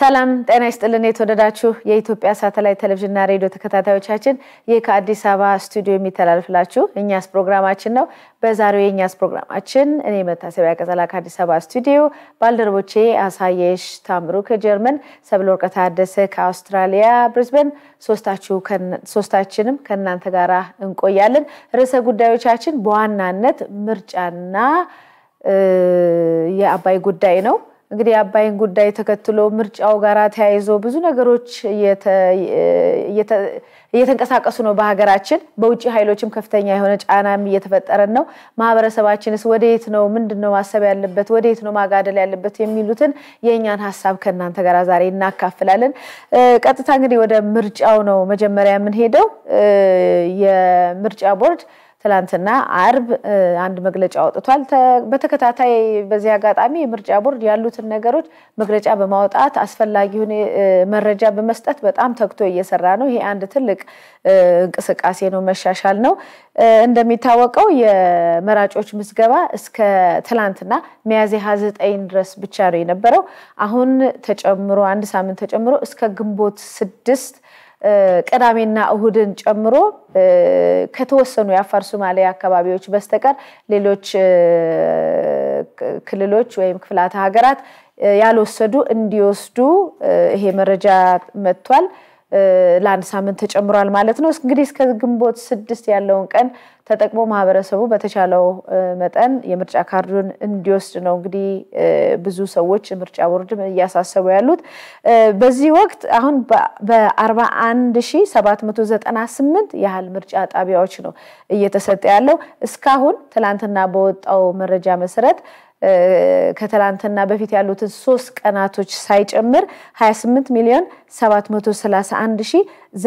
ሰላም ጤና ይስጥልን። የተወደዳችሁ የኢትዮጵያ ሳተላይት ቴሌቪዥንና ሬዲዮ ተከታታዮቻችን ይህ ከአዲስ አበባ ስቱዲዮ የሚተላልፍላችሁ እኛስ ፕሮግራማችን ነው። በዛሬው የእኛስ ፕሮግራማችን እኔ መታሰቢያ ቀጸላ ከአዲስ አበባ ስቱዲዮ፣ ባልደረቦቼ አሳየሽ ታምሩ ከጀርመን፣ ሰብለወርቅ ታደሰ ከአውስትራሊያ ብሪዝበን፣ ሶስታችንም ከእናንተ ጋር እንቆያለን። ርዕሰ ጉዳዮቻችን በዋናነት ምርጫና የአባይ ጉዳይ ነው። እንግዲህ የአባይን ጉዳይ ተከትሎ ምርጫው ጋር ተያይዞ ብዙ ነገሮች እየተንቀሳቀሱ ነው በሀገራችን። በውጭ ኃይሎችም ከፍተኛ የሆነ ጫናም እየተፈጠረን ነው። ማህበረሰባችንስ ወደየት ነው ምንድን ነው ማሰብ ያለበት ወደየት ነው ማጋደል ያለበት የሚሉትን የእኛን ሀሳብ ከእናንተ ጋር ዛሬ እናካፍላለን። ቀጥታ እንግዲህ ወደ ምርጫው ነው መጀመሪያ የምንሄደው። የምርጫ ቦርድ ትላንትና አርብ አንድ መግለጫ አውጥቷል። በተከታታይ በዚህ አጋጣሚ የምርጫ ቦርድ ያሉትን ነገሮች መግለጫ በማውጣት አስፈላጊውን መረጃ በመስጠት በጣም ተግቶ እየሰራ ነው። ይሄ አንድ ትልቅ እንቅስቃሴ ነው፣ መሻሻል ነው። እንደሚታወቀው የመራጮች ምዝገባ እስከ ትላንትና ሚያዝያ 29 ድረስ ብቻ ነው የነበረው። አሁን ተጨምሮ አንድ ሳምንት ተጨምሮ እስከ ግንቦት ስድስት ቅዳሜና እሁድን ጨምሮ ከተወሰኑ የአፋር ሶማሌ አካባቢዎች በስተቀር ሌሎች ክልሎች ወይም ክፍላተ ሀገራት ያልወሰዱ እንዲወስዱ ይሄ መረጃ መጥቷል። ለአንድ ሳምንት ተጨምሯል ማለት ነው። እንግዲህ እስከ ግንቦት ስድስት ያለውን ቀን ተጠቅሞ ማህበረሰቡ በተቻለው መጠን የምርጫ ካርዱን እንዲወስድ ነው እንግዲህ ብዙ ሰዎች ምርጫ ቦርድም እያሳሰቡ ያሉት። በዚህ ወቅት አሁን በአርባ አንድ ሺ ሰባት መቶ ዘጠና ስምንት ያህል ምርጫ ጣቢያዎች ነው እየተሰጠ ያለው እስካሁን ትላንትና በወጣው መረጃ መሰረት ከትላንትና በፊት ያሉትን ሶስት ቀናቶች ሳይጨምር 28 ሚሊዮን 731 ሺ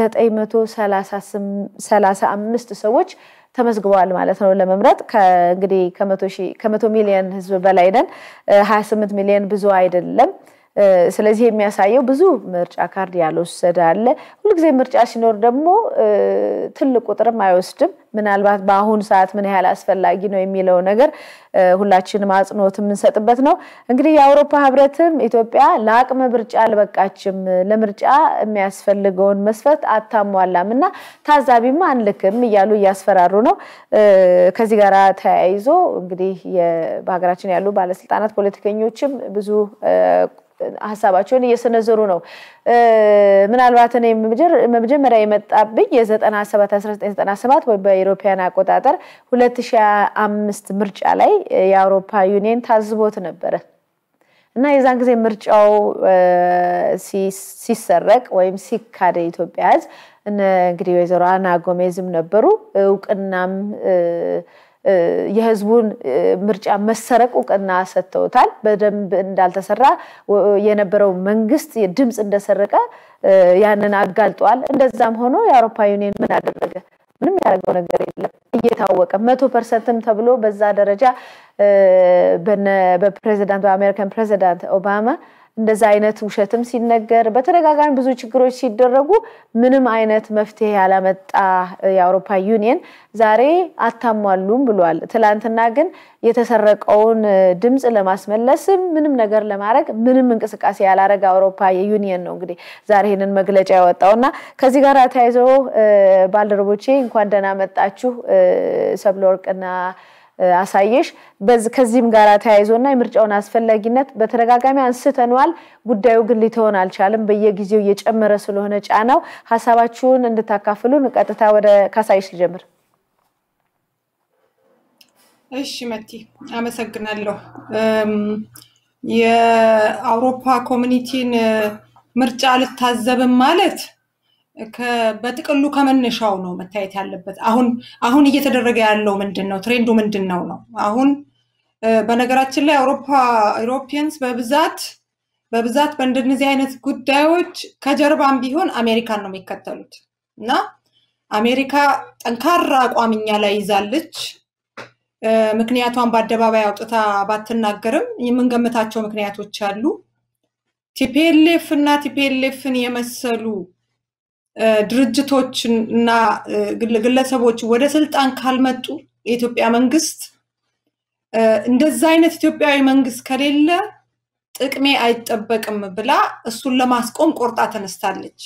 935 ሰዎች ተመዝግበዋል ማለት ነው ለመምረጥ። እንግዲህ ከመቶ ሚሊዮን ህዝብ በላይ ነን። 28 ሚሊዮን ብዙ አይደለም። ስለዚህ የሚያሳየው ብዙ ምርጫ ካርድ ያልወሰደ አለ። ሁልጊዜ ምርጫ ሲኖር ደግሞ ትልቅ ቁጥርም አይወስድም። ምናልባት በአሁኑ ሰዓት ምን ያህል አስፈላጊ ነው የሚለው ነገር ሁላችንም አጽንኦት የምንሰጥበት ነው። እንግዲህ የአውሮፓ ህብረትም ኢትዮጵያ ለአቅመ ምርጫ አልበቃችም፣ ለምርጫ የሚያስፈልገውን መስፈርት አታሟላም እና ታዛቢማ አንልክም እያሉ እያስፈራሩ ነው። ከዚህ ጋር ተያይዞ እንግዲህ በሀገራችን ያሉ ባለስልጣናት ፖለቲከኞችም ብዙ ሀሳባቸውን እየሰነዘሩ ነው። ምናልባት እኔ መጀመሪያ የመጣብኝ የ97 1997 ወይ በኢሮፓያን አቆጣጠር 2005 ምርጫ ላይ የአውሮፓ ዩኒየን ታዝቦት ነበረ እና የዛን ጊዜ ምርጫው ሲሰረቅ ወይም ሲካደ የኢትዮጵያ ህዝብ እንግዲህ ወይዘሮ አና ጎሜዝም ነበሩ እውቅናም የህዝቡን ምርጫ መሰረቅ እውቅና ሰጥተውታል። በደንብ እንዳልተሰራ የነበረው መንግስት ድምፅ እንደሰረቀ ያንን አጋልጧል። እንደዛም ሆኖ የአውሮፓ ዩኒየን ምን አደረገ? ምንም ያደረገው ነገር የለም። እየታወቀ መቶ ፐርሰንትም ተብሎ በዛ ደረጃ በፕሬዚዳንት በአሜሪካን ፕሬዚዳንት ኦባማ እንደዛ አይነት ውሸትም ሲነገር በተደጋጋሚ ብዙ ችግሮች ሲደረጉ ምንም አይነት መፍትሄ ያላመጣ የአውሮፓ ዩኒየን ዛሬ አታሟሉም ብሏል። ትላንትና ግን የተሰረቀውን ድምፅ ለማስመለስም ምንም ነገር ለማድረግ ምንም እንቅስቃሴ ያላረገ አውሮፓ የዩኒየን ነው እንግዲህ ዛሬ ይህንን መግለጫ ያወጣው እና ከዚህ ጋር ተያይዞ ባልደረቦቼ እንኳን ደህና መጣችሁ ሰብለ ወርቅና አሳየሽ ከዚህም ጋር ተያይዞና የምርጫውን አስፈላጊነት በተደጋጋሚ አንስተነዋል። ጉዳዩ ግን ሊተሆን አልቻለም። በየጊዜው እየጨመረ ስለሆነ ጫናው ሀሳባችሁን እንድታካፍሉን ቀጥታ ወደ ካሳየሽ ልጀምር። እሺ መቲ አመሰግናለሁ። የአውሮፓ ኮሚኒቲን ምርጫ አልታዘብም ማለት በጥቅሉ ከመነሻው ነው መታየት ያለበት። አሁን አሁን እየተደረገ ያለው ምንድን ነው? ትሬንዱ ምንድን ነው ነው አሁን በነገራችን ላይ አውሮፓ ኢሮፒያንስ በብዛት በብዛት በእንደነዚህ አይነት ጉዳዮች ከጀርባም ቢሆን አሜሪካን ነው የሚከተሉት እና አሜሪካ ጠንካራ አቋም እኛ ላይ ይዛለች። ምክንያቷን በአደባባይ አውጥታ ባትናገርም የምንገምታቸው ምክንያቶች አሉ። ቲፒኤልኤፍ እና ቲፒኤልኤፍን የመሰሉ ድርጅቶች እና ግለሰቦች ወደ ስልጣን ካልመጡ የኢትዮጵያ መንግስት እንደዛ አይነት ኢትዮጵያዊ መንግስት ከሌለ ጥቅሜ አይጠበቅም ብላ እሱን ለማስቆም ቆርጣ ተነስታለች።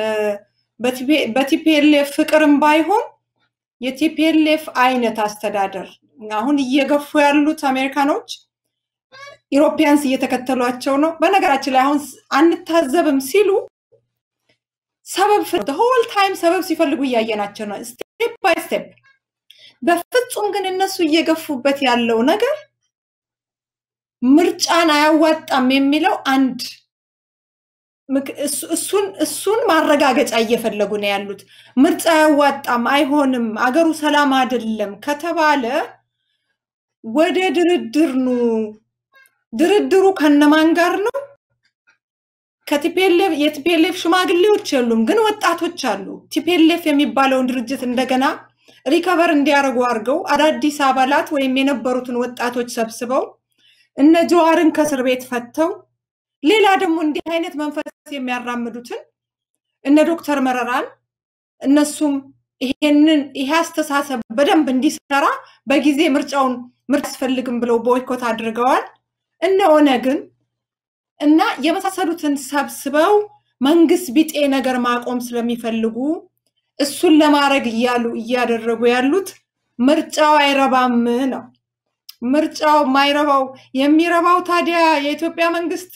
በቲፒኤልኤፍ ፍቅርም ባይሆን የቲፒኤልኤፍ አይነት አስተዳደር አሁን እየገፉ ያሉት አሜሪካኖች ኢሮፒያንስ እየተከተሏቸው ነው። በነገራችን ላይ አሁን አንታዘብም ሲሉ ሰበብ ሆል ታይም ሰበብ ሲፈልጉ እያየናቸው ነው፣ ስቴፕ ባይ ስቴፕ። በፍጹም ግን እነሱ እየገፉበት ያለው ነገር ምርጫን አያዋጣም የሚለው አንድ እሱን እሱን ማረጋገጫ እየፈለጉ ነው ያሉት። ምርጫ አያዋጣም፣ አይሆንም፣ አገሩ ሰላም አይደለም ከተባለ ወደ ድርድር ኑ። ድርድሩ ከነማን ጋር ነው? ከቲፒኤልኤፍ የቲፒኤልኤፍ ሽማግሌዎች የሉም፣ ግን ወጣቶች አሉ። ቲፒኤልኤፍ የሚባለውን ድርጅት እንደገና ሪከቨር እንዲያደርጉ አድርገው አዳዲስ አባላት ወይም የነበሩትን ወጣቶች ሰብስበው እነ ጀዋርን ከእስር ቤት ፈተው ሌላ ደግሞ እንዲህ አይነት መንፈስ የሚያራምዱትን እነ ዶክተር መረራን እነሱም ይሄንን ይሄ አስተሳሰብ በደንብ እንዲሰራ በጊዜ ምርጫውን ምርጫ አያስፈልግም ብለው ቦይኮት አድርገዋል። እነ ኦነግን እና የመሳሰሉትን ሰብስበው መንግስት ቢጤ ነገር ማቆም ስለሚፈልጉ እሱን ለማድረግ እያሉ እያደረጉ ያሉት ምርጫው አይረባም ነው። ምርጫው ማይረባው የሚረባው ታዲያ የኢትዮጵያ መንግስት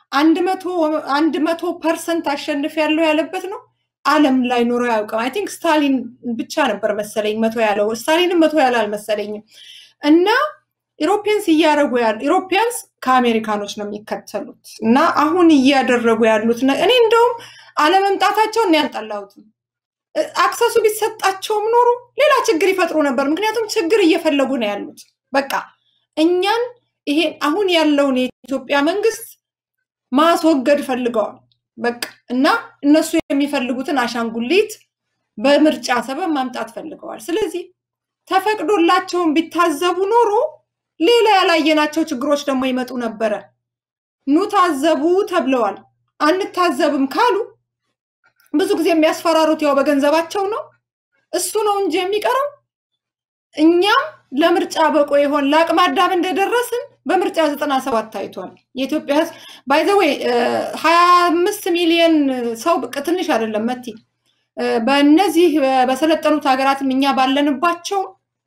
አንድ መቶ ፐርሰንት አሸንፍ ያለው ያለበት ነው። ዓለም ላይ ኖሮ ያውቅም። አይ ቲንክ ስታሊን ብቻ ነበር መሰለኝ መቶ ያለው። ስታሊንም መቶ ያለ አልመሰለኝም። እና ኢሮፒያንስ እያደረጉ ያሉ ኢሮፒያንስ ከአሜሪካኖች ነው የሚከተሉት እና አሁን እያደረጉ ያሉት እኔ እንደውም አለመምጣታቸውን እኔ አልጠላሁትም። አክሰሱ ቢሰጣቸውም ኖሮ ሌላ ችግር ይፈጥሩ ነበር። ምክንያቱም ችግር እየፈለጉ ነው ያሉት። በቃ እኛን ይሄ አሁን ያለውን የኢትዮጵያ መንግስት ማስወገድ ፈልገዋል። በቃ እና እነሱ የሚፈልጉትን አሻንጉሊት በምርጫ ሰበብ ማምጣት ፈልገዋል። ስለዚህ ተፈቅዶላቸውን ቢታዘቡ ኖሮ ሌላ ያላየናቸው ችግሮች ደግሞ ይመጡ ነበረ። ኑ ታዘቡ ተብለዋል። አንታዘብም ካሉ ብዙ ጊዜ የሚያስፈራሩት ያው በገንዘባቸው ነው። እሱ ነው እንጂ የሚቀረው እኛም ለምርጫ በቆ ይሆን ለአቅመ አዳም እንደደረስን በምርጫ ዘጠና ሰባት ታይቷል። የኢትዮጵያ ህዝብ ባይዘወይ ሀያ አምስት ሚሊዮን ሰው ትንሽ አይደለም መቲ በእነዚህ በሰለጠኑት ሀገራትም እኛ ባለንባቸው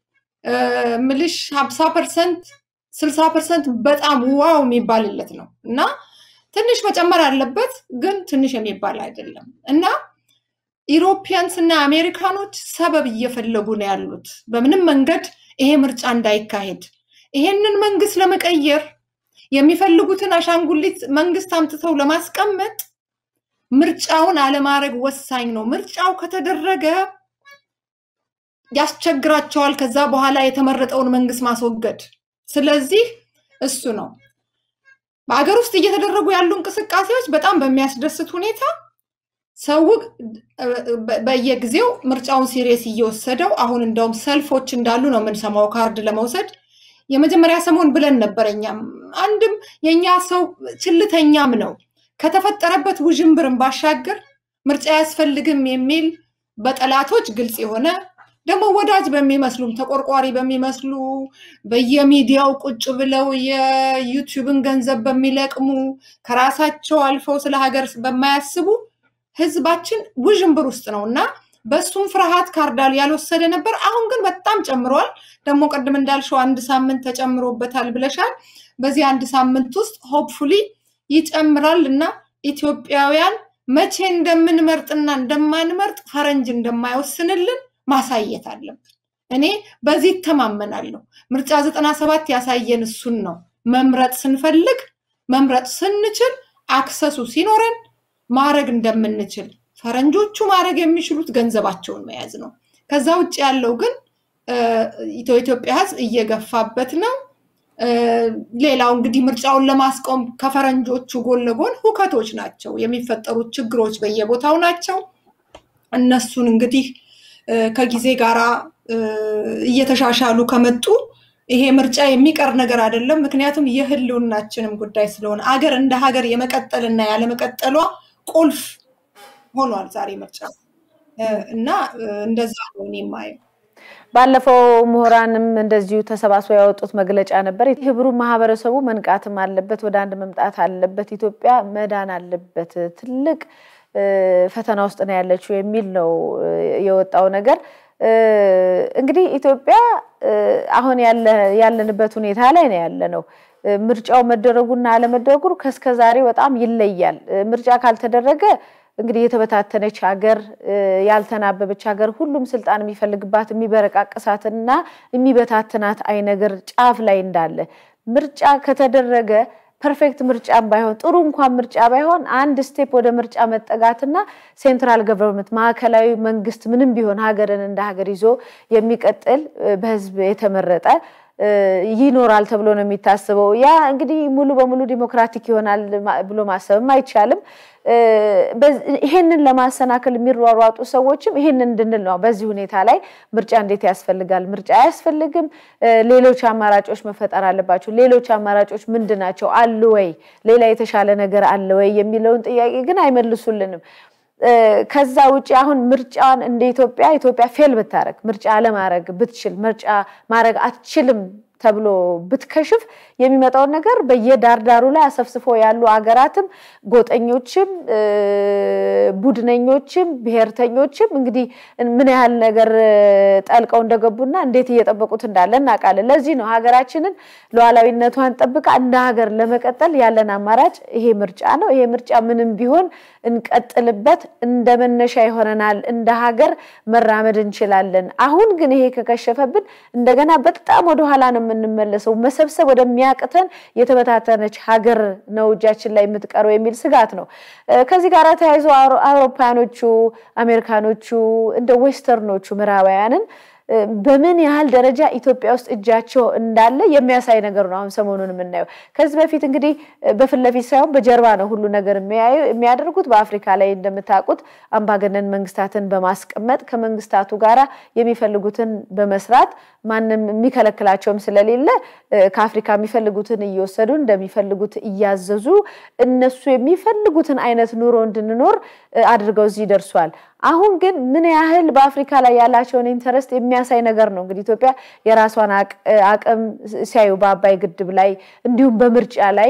ምልሽ ሀምሳ ፐርሰንት ስልሳ ፐርሰንት በጣም ዋው የሚባልለት ነው እና ትንሽ መጨመር አለበት፣ ግን ትንሽ የሚባል አይደለም እና ኢሮፒያንስ እና አሜሪካኖች ሰበብ እየፈለጉ ነው ያሉት በምንም መንገድ ይሄ ምርጫ እንዳይካሄድ ይሄንን መንግስት ለመቀየር የሚፈልጉትን አሻንጉሊት መንግስት አምጥተው ለማስቀመጥ ምርጫውን አለማድረግ ወሳኝ ነው። ምርጫው ከተደረገ ያስቸግራቸዋል፣ ከዛ በኋላ የተመረጠውን መንግስት ማስወገድ። ስለዚህ እሱ ነው በሀገር ውስጥ እየተደረጉ ያሉ እንቅስቃሴዎች በጣም በሚያስደስት ሁኔታ ሰው በየጊዜው ምርጫውን ሲሪየስ እየወሰደው አሁን እንደውም ሰልፎች እንዳሉ ነው የምንሰማው ካርድ ለመውሰድ የመጀመሪያ ሰሞን ብለን ነበር። እኛም አንድም የእኛ ሰው ችልተኛም ነው ከተፈጠረበት ውዥንብርን ባሻገር ምርጫ አያስፈልግም የሚል በጠላቶች ግልጽ የሆነ ደግሞ ወዳጅ በሚመስሉም ተቆርቋሪ በሚመስሉ በየሚዲያው ቁጭ ብለው የዩቲዩብን ገንዘብ በሚለቅሙ ከራሳቸው አልፈው ስለ ሀገር በማያስቡ ህዝባችን ውዥንብር ውስጥ ነው እና በሱም ፍርሃት ካርዳል ያልወሰደ ነበር። አሁን ግን በጣም ጨምሯል። ደግሞ ቅድም እንዳልሽው አንድ ሳምንት ተጨምሮበታል ብለሻል። በዚህ አንድ ሳምንት ውስጥ ሆፕፉሊ ይጨምራል እና ኢትዮጵያውያን መቼ እንደምንመርጥና እንደማንመርጥ ፈረንጅ እንደማይወስንልን ማሳየት አለብን። እኔ በዚህ ይተማመናለሁ። ምርጫ ዘጠና ሰባት ያሳየን እሱን ነው። መምረጥ ስንፈልግ መምረጥ ስንችል አክሰሱ ሲኖረን ማድረግ እንደምንችል ፈረንጆቹ ማድረግ የሚችሉት ገንዘባቸውን መያዝ ነው። ከዛ ውጭ ያለው ግን ኢትዮጵያ ህዝብ እየገፋበት ነው። ሌላው እንግዲህ ምርጫውን ለማስቆም ከፈረንጆቹ ጎን ለጎን ሁከቶች ናቸው የሚፈጠሩት፣ ችግሮች በየቦታው ናቸው። እነሱን እንግዲህ ከጊዜ ጋር እየተሻሻሉ ከመጡ ይሄ ምርጫ የሚቀር ነገር አይደለም። ምክንያቱም የህልውናችንም ጉዳይ ስለሆነ አገር እንደ ሀገር የመቀጠልና ያለመቀጠሏ ቁልፍ ሆኗል ዛሬ ምርጫ እና እንደዛ ነው እኔ የማየው። ባለፈው ምሁራንም እንደዚሁ ተሰባስበው ያወጡት መግለጫ ነበር። ህብሩ ማህበረሰቡ መንቃትም አለበት፣ ወደ አንድ መምጣት አለበት፣ ኢትዮጵያ መዳን አለበት፣ ትልቅ ፈተና ውስጥ ነው ያለችው የሚል ነው የወጣው ነገር። እንግዲህ ኢትዮጵያ አሁን ያለንበት ሁኔታ ላይ ነው ያለ ነው። ምርጫው መደረጉና አለመደረጉ ከእስከ ዛሬ በጣም ይለያል። ምርጫ ካልተደረገ እንግዲህ የተበታተነች ሀገር፣ ያልተናበበች ሀገር፣ ሁሉም ስልጣን የሚፈልግባት የሚበረቃቅሳትና የሚበታትናት አይነገር ጫፍ ላይ እንዳለ ምርጫ ከተደረገ ፐርፌክት ምርጫም ባይሆን ጥሩ እንኳን ምርጫ ባይሆን አንድ ስቴፕ ወደ ምርጫ መጠጋትና ሴንትራል ገቨርንመንት ማዕከላዊ መንግስት ምንም ቢሆን ሀገርን እንደ ሀገር ይዞ የሚቀጥል በህዝብ የተመረጠ ይኖራል ተብሎ ነው የሚታስበው። ያ እንግዲህ ሙሉ በሙሉ ዲሞክራቲክ ይሆናል ብሎ ማሰብም አይቻልም። ይሄንን ለማሰናከል የሚሯሯጡ ሰዎችም ይሄንን እንድንል ነው። በዚህ ሁኔታ ላይ ምርጫ እንዴት ያስፈልጋል? ምርጫ አያስፈልግም። ሌሎች አማራጮች መፈጠር አለባቸው። ሌሎች አማራጮች ምንድን ናቸው? አሉ ወይ? ሌላ የተሻለ ነገር አለ ወይ? የሚለውን ጥያቄ ግን አይመልሱልንም። ከዛ ውጭ አሁን ምርጫን እንደ ኢትዮጵያ ኢትዮጵያ ፌል ብታረግ ምርጫ አለማድረግ ብትችል ምርጫ ማድረግ አትችልም ተብሎ ብትከሽፍ የሚመጣውን ነገር በየዳርዳሩ ላይ አሰፍስፎ ያሉ አገራትም ጎጠኞችም ቡድነኞችም ብሔርተኞችም እንግዲህ ምን ያህል ነገር ጠልቀው እንደገቡና እንዴት እየጠበቁት እንዳለ እናውቃለን። ለዚህ ነው ሀገራችንን ሉዓላዊነቷን ጠብቃ እንደ ሀገር ለመቀጠል ያለን አማራጭ ይሄ ምርጫ ነው። ይሄ ምርጫ ምንም ቢሆን እንቀጥልበት፣ እንደ መነሻ ይሆነናል። እንደ ሀገር መራመድ እንችላለን። አሁን ግን ይሄ ከከሸፈብን እንደገና በጣም ወደኋላ ነው የምንመለሰው። መሰብሰብ ወደሚያቅተን የተበታተነች ሀገር ነው እጃችን ላይ የምትቀረው የሚል ስጋት ነው። ከዚህ ጋር ተያይዞ አውሮፓያኖቹ፣ አሜሪካኖቹ እንደ ዌስተርኖቹ ምዕራባውያንን በምን ያህል ደረጃ ኢትዮጵያ ውስጥ እጃቸው እንዳለ የሚያሳይ ነገር ነው። አሁን ሰሞኑን የምናየው ከዚህ በፊት እንግዲህ በፊት ለፊት ሳይሆን በጀርባ ነው ሁሉ ነገር የሚያደርጉት። በአፍሪካ ላይ እንደምታውቁት አምባገነን መንግስታትን በማስቀመጥ ከመንግስታቱ ጋር የሚፈልጉትን በመስራት ማንም የሚከለክላቸውም ስለሌለ ከአፍሪካ የሚፈልጉትን እየወሰዱ እንደሚፈልጉት እያዘዙ እነሱ የሚፈልጉትን አይነት ኑሮ እንድንኖር አድርገው እዚህ ደርሷል። አሁን ግን ምን ያህል በአፍሪካ ላይ ያላቸውን ኢንተረስት የሚያሳይ ነገር ነው። እንግዲህ ኢትዮጵያ የራሷን አቅም ሲያዩ በአባይ ግድብ ላይ እንዲሁም በምርጫ ላይ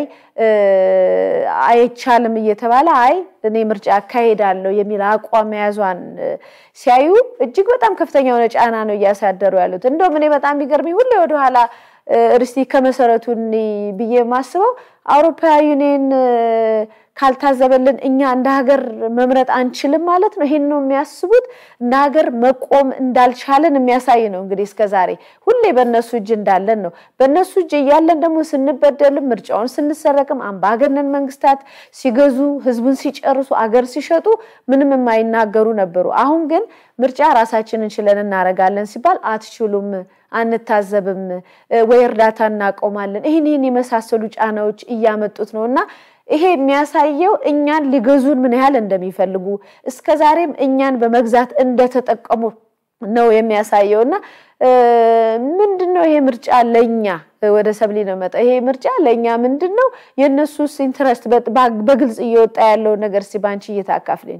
አይቻልም እየተባለ አይ እኔ ምርጫ አካሄዳለሁ የሚል አቋም መያዟን ሲያዩ እጅግ በጣም ከፍተኛ የሆነ ጫና ነው እያሳደሩ ያሉት። እንደውም እኔ በጣም የሚገርመኝ ሁሌ ወደኋላ እስቲ ከመሰረቱ ብዬ የማስበው አውሮፓ ዩኒየን ካልታዘበልን እኛ እንደ ሀገር መምረጥ አንችልም ማለት ነው። ይሄን ነው የሚያስቡት። እንደ ሀገር መቆም እንዳልቻለን የሚያሳይ ነው። እንግዲህ እስከ ዛሬ ሁሌ በእነሱ እጅ እንዳለን ነው። በእነሱ እጅ እያለን ደግሞ ስንበደልም፣ ምርጫውን ስንሰረቅም፣ አምባገነን መንግስታት ሲገዙ፣ ህዝቡን ሲጨርሱ፣ አገር ሲሸጡ ምንም የማይናገሩ ነበሩ። አሁን ግን ምርጫ ራሳችንን ችለን እናደርጋለን ሲባል አትችሉም አንታዘብም ወይ እርዳታ እናቆማለን። ይህን ይህን የመሳሰሉ ጫናዎች እያመጡት ነው እና ይሄ የሚያሳየው እኛን ሊገዙን ምን ያህል እንደሚፈልጉ እስከ ዛሬም እኛን በመግዛት እንደተጠቀሙ ነው የሚያሳየው እና ምንድን ነው ይሄ ምርጫ ለእኛ ወደ ሰብሊ ነው መጣ። ይሄ ምርጫ ለእኛ ምንድን ነው የእነሱስ ኢንትረስት በግልጽ እየወጣ ያለውን ነገር እስኪ ባንቺ እየታካፍልኝ።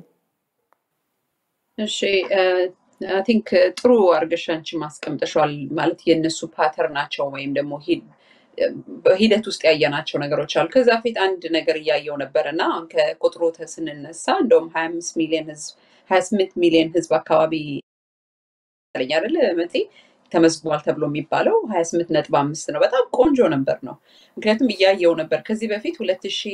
እሺ አይ ቲንክ ጥሩ አድርገሽ አንቺ ማስቀምጠሻል። ማለት የእነሱ ፓተር ናቸው ወይም ደግሞ በሂደት ውስጥ ያየናቸው ነገሮች አሉ። ከዛ ፊት አንድ ነገር እያየው ነበር እና አሁን ከቁጥሩ ስንነሳ እንደውም ሀያ አምስት ሚሊዮን ህዝብ ሀያ ስምንት ሚሊዮን ህዝብ አካባቢ ለኛ አይደለ መቴ ተመዝግቧል ተብሎ የሚባለው ሀያ ስምንት ነጥብ አምስት ነው። በጣም ቆንጆ ነበር ነው። ምክንያቱም እያየው ነበር ከዚህ በፊት ሁለት ሺ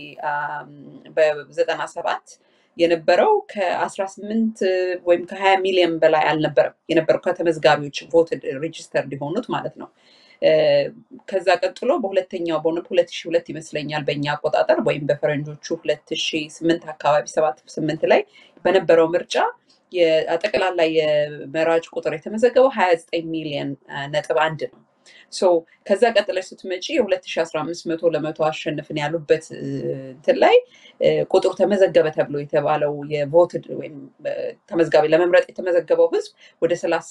በዘጠና ሰባት የነበረው ከአስራ ስምንት ወይም ከሀያ ሚሊዮን በላይ አልነበረም የነበረው ከተመዝጋቢዎች ቮት ሬጅስተር የሆኑት ማለት ነው። ከዛ ቀጥሎ በሁለተኛው በሆነ ሁለት ሺ ሁለት ይመስለኛል በእኛ አቆጣጠር ወይም በፈረንጆቹ ሁለት ሺ ስምንት አካባቢ ሰባት ስምንት ላይ በነበረው ምርጫ ጠቅላላ የመራጭ ቁጥር የተመዘገበው ሀያ ዘጠኝ ሚሊዮን ነጥብ አንድ ነው። ሶ ከዛ ቀጥለሽ ስትመጪ የ2015 መቶ ለመቶ አሸንፍን ያሉበት እ፣ እንትን ላይ እ፣ ቁጥሩ ተመዘገበ ተብሎ የተባለው የቮትድ ወይም እ፣ ተመዝጋቢ ለመምረጥ የተመዘገበው ህዝብ ወደ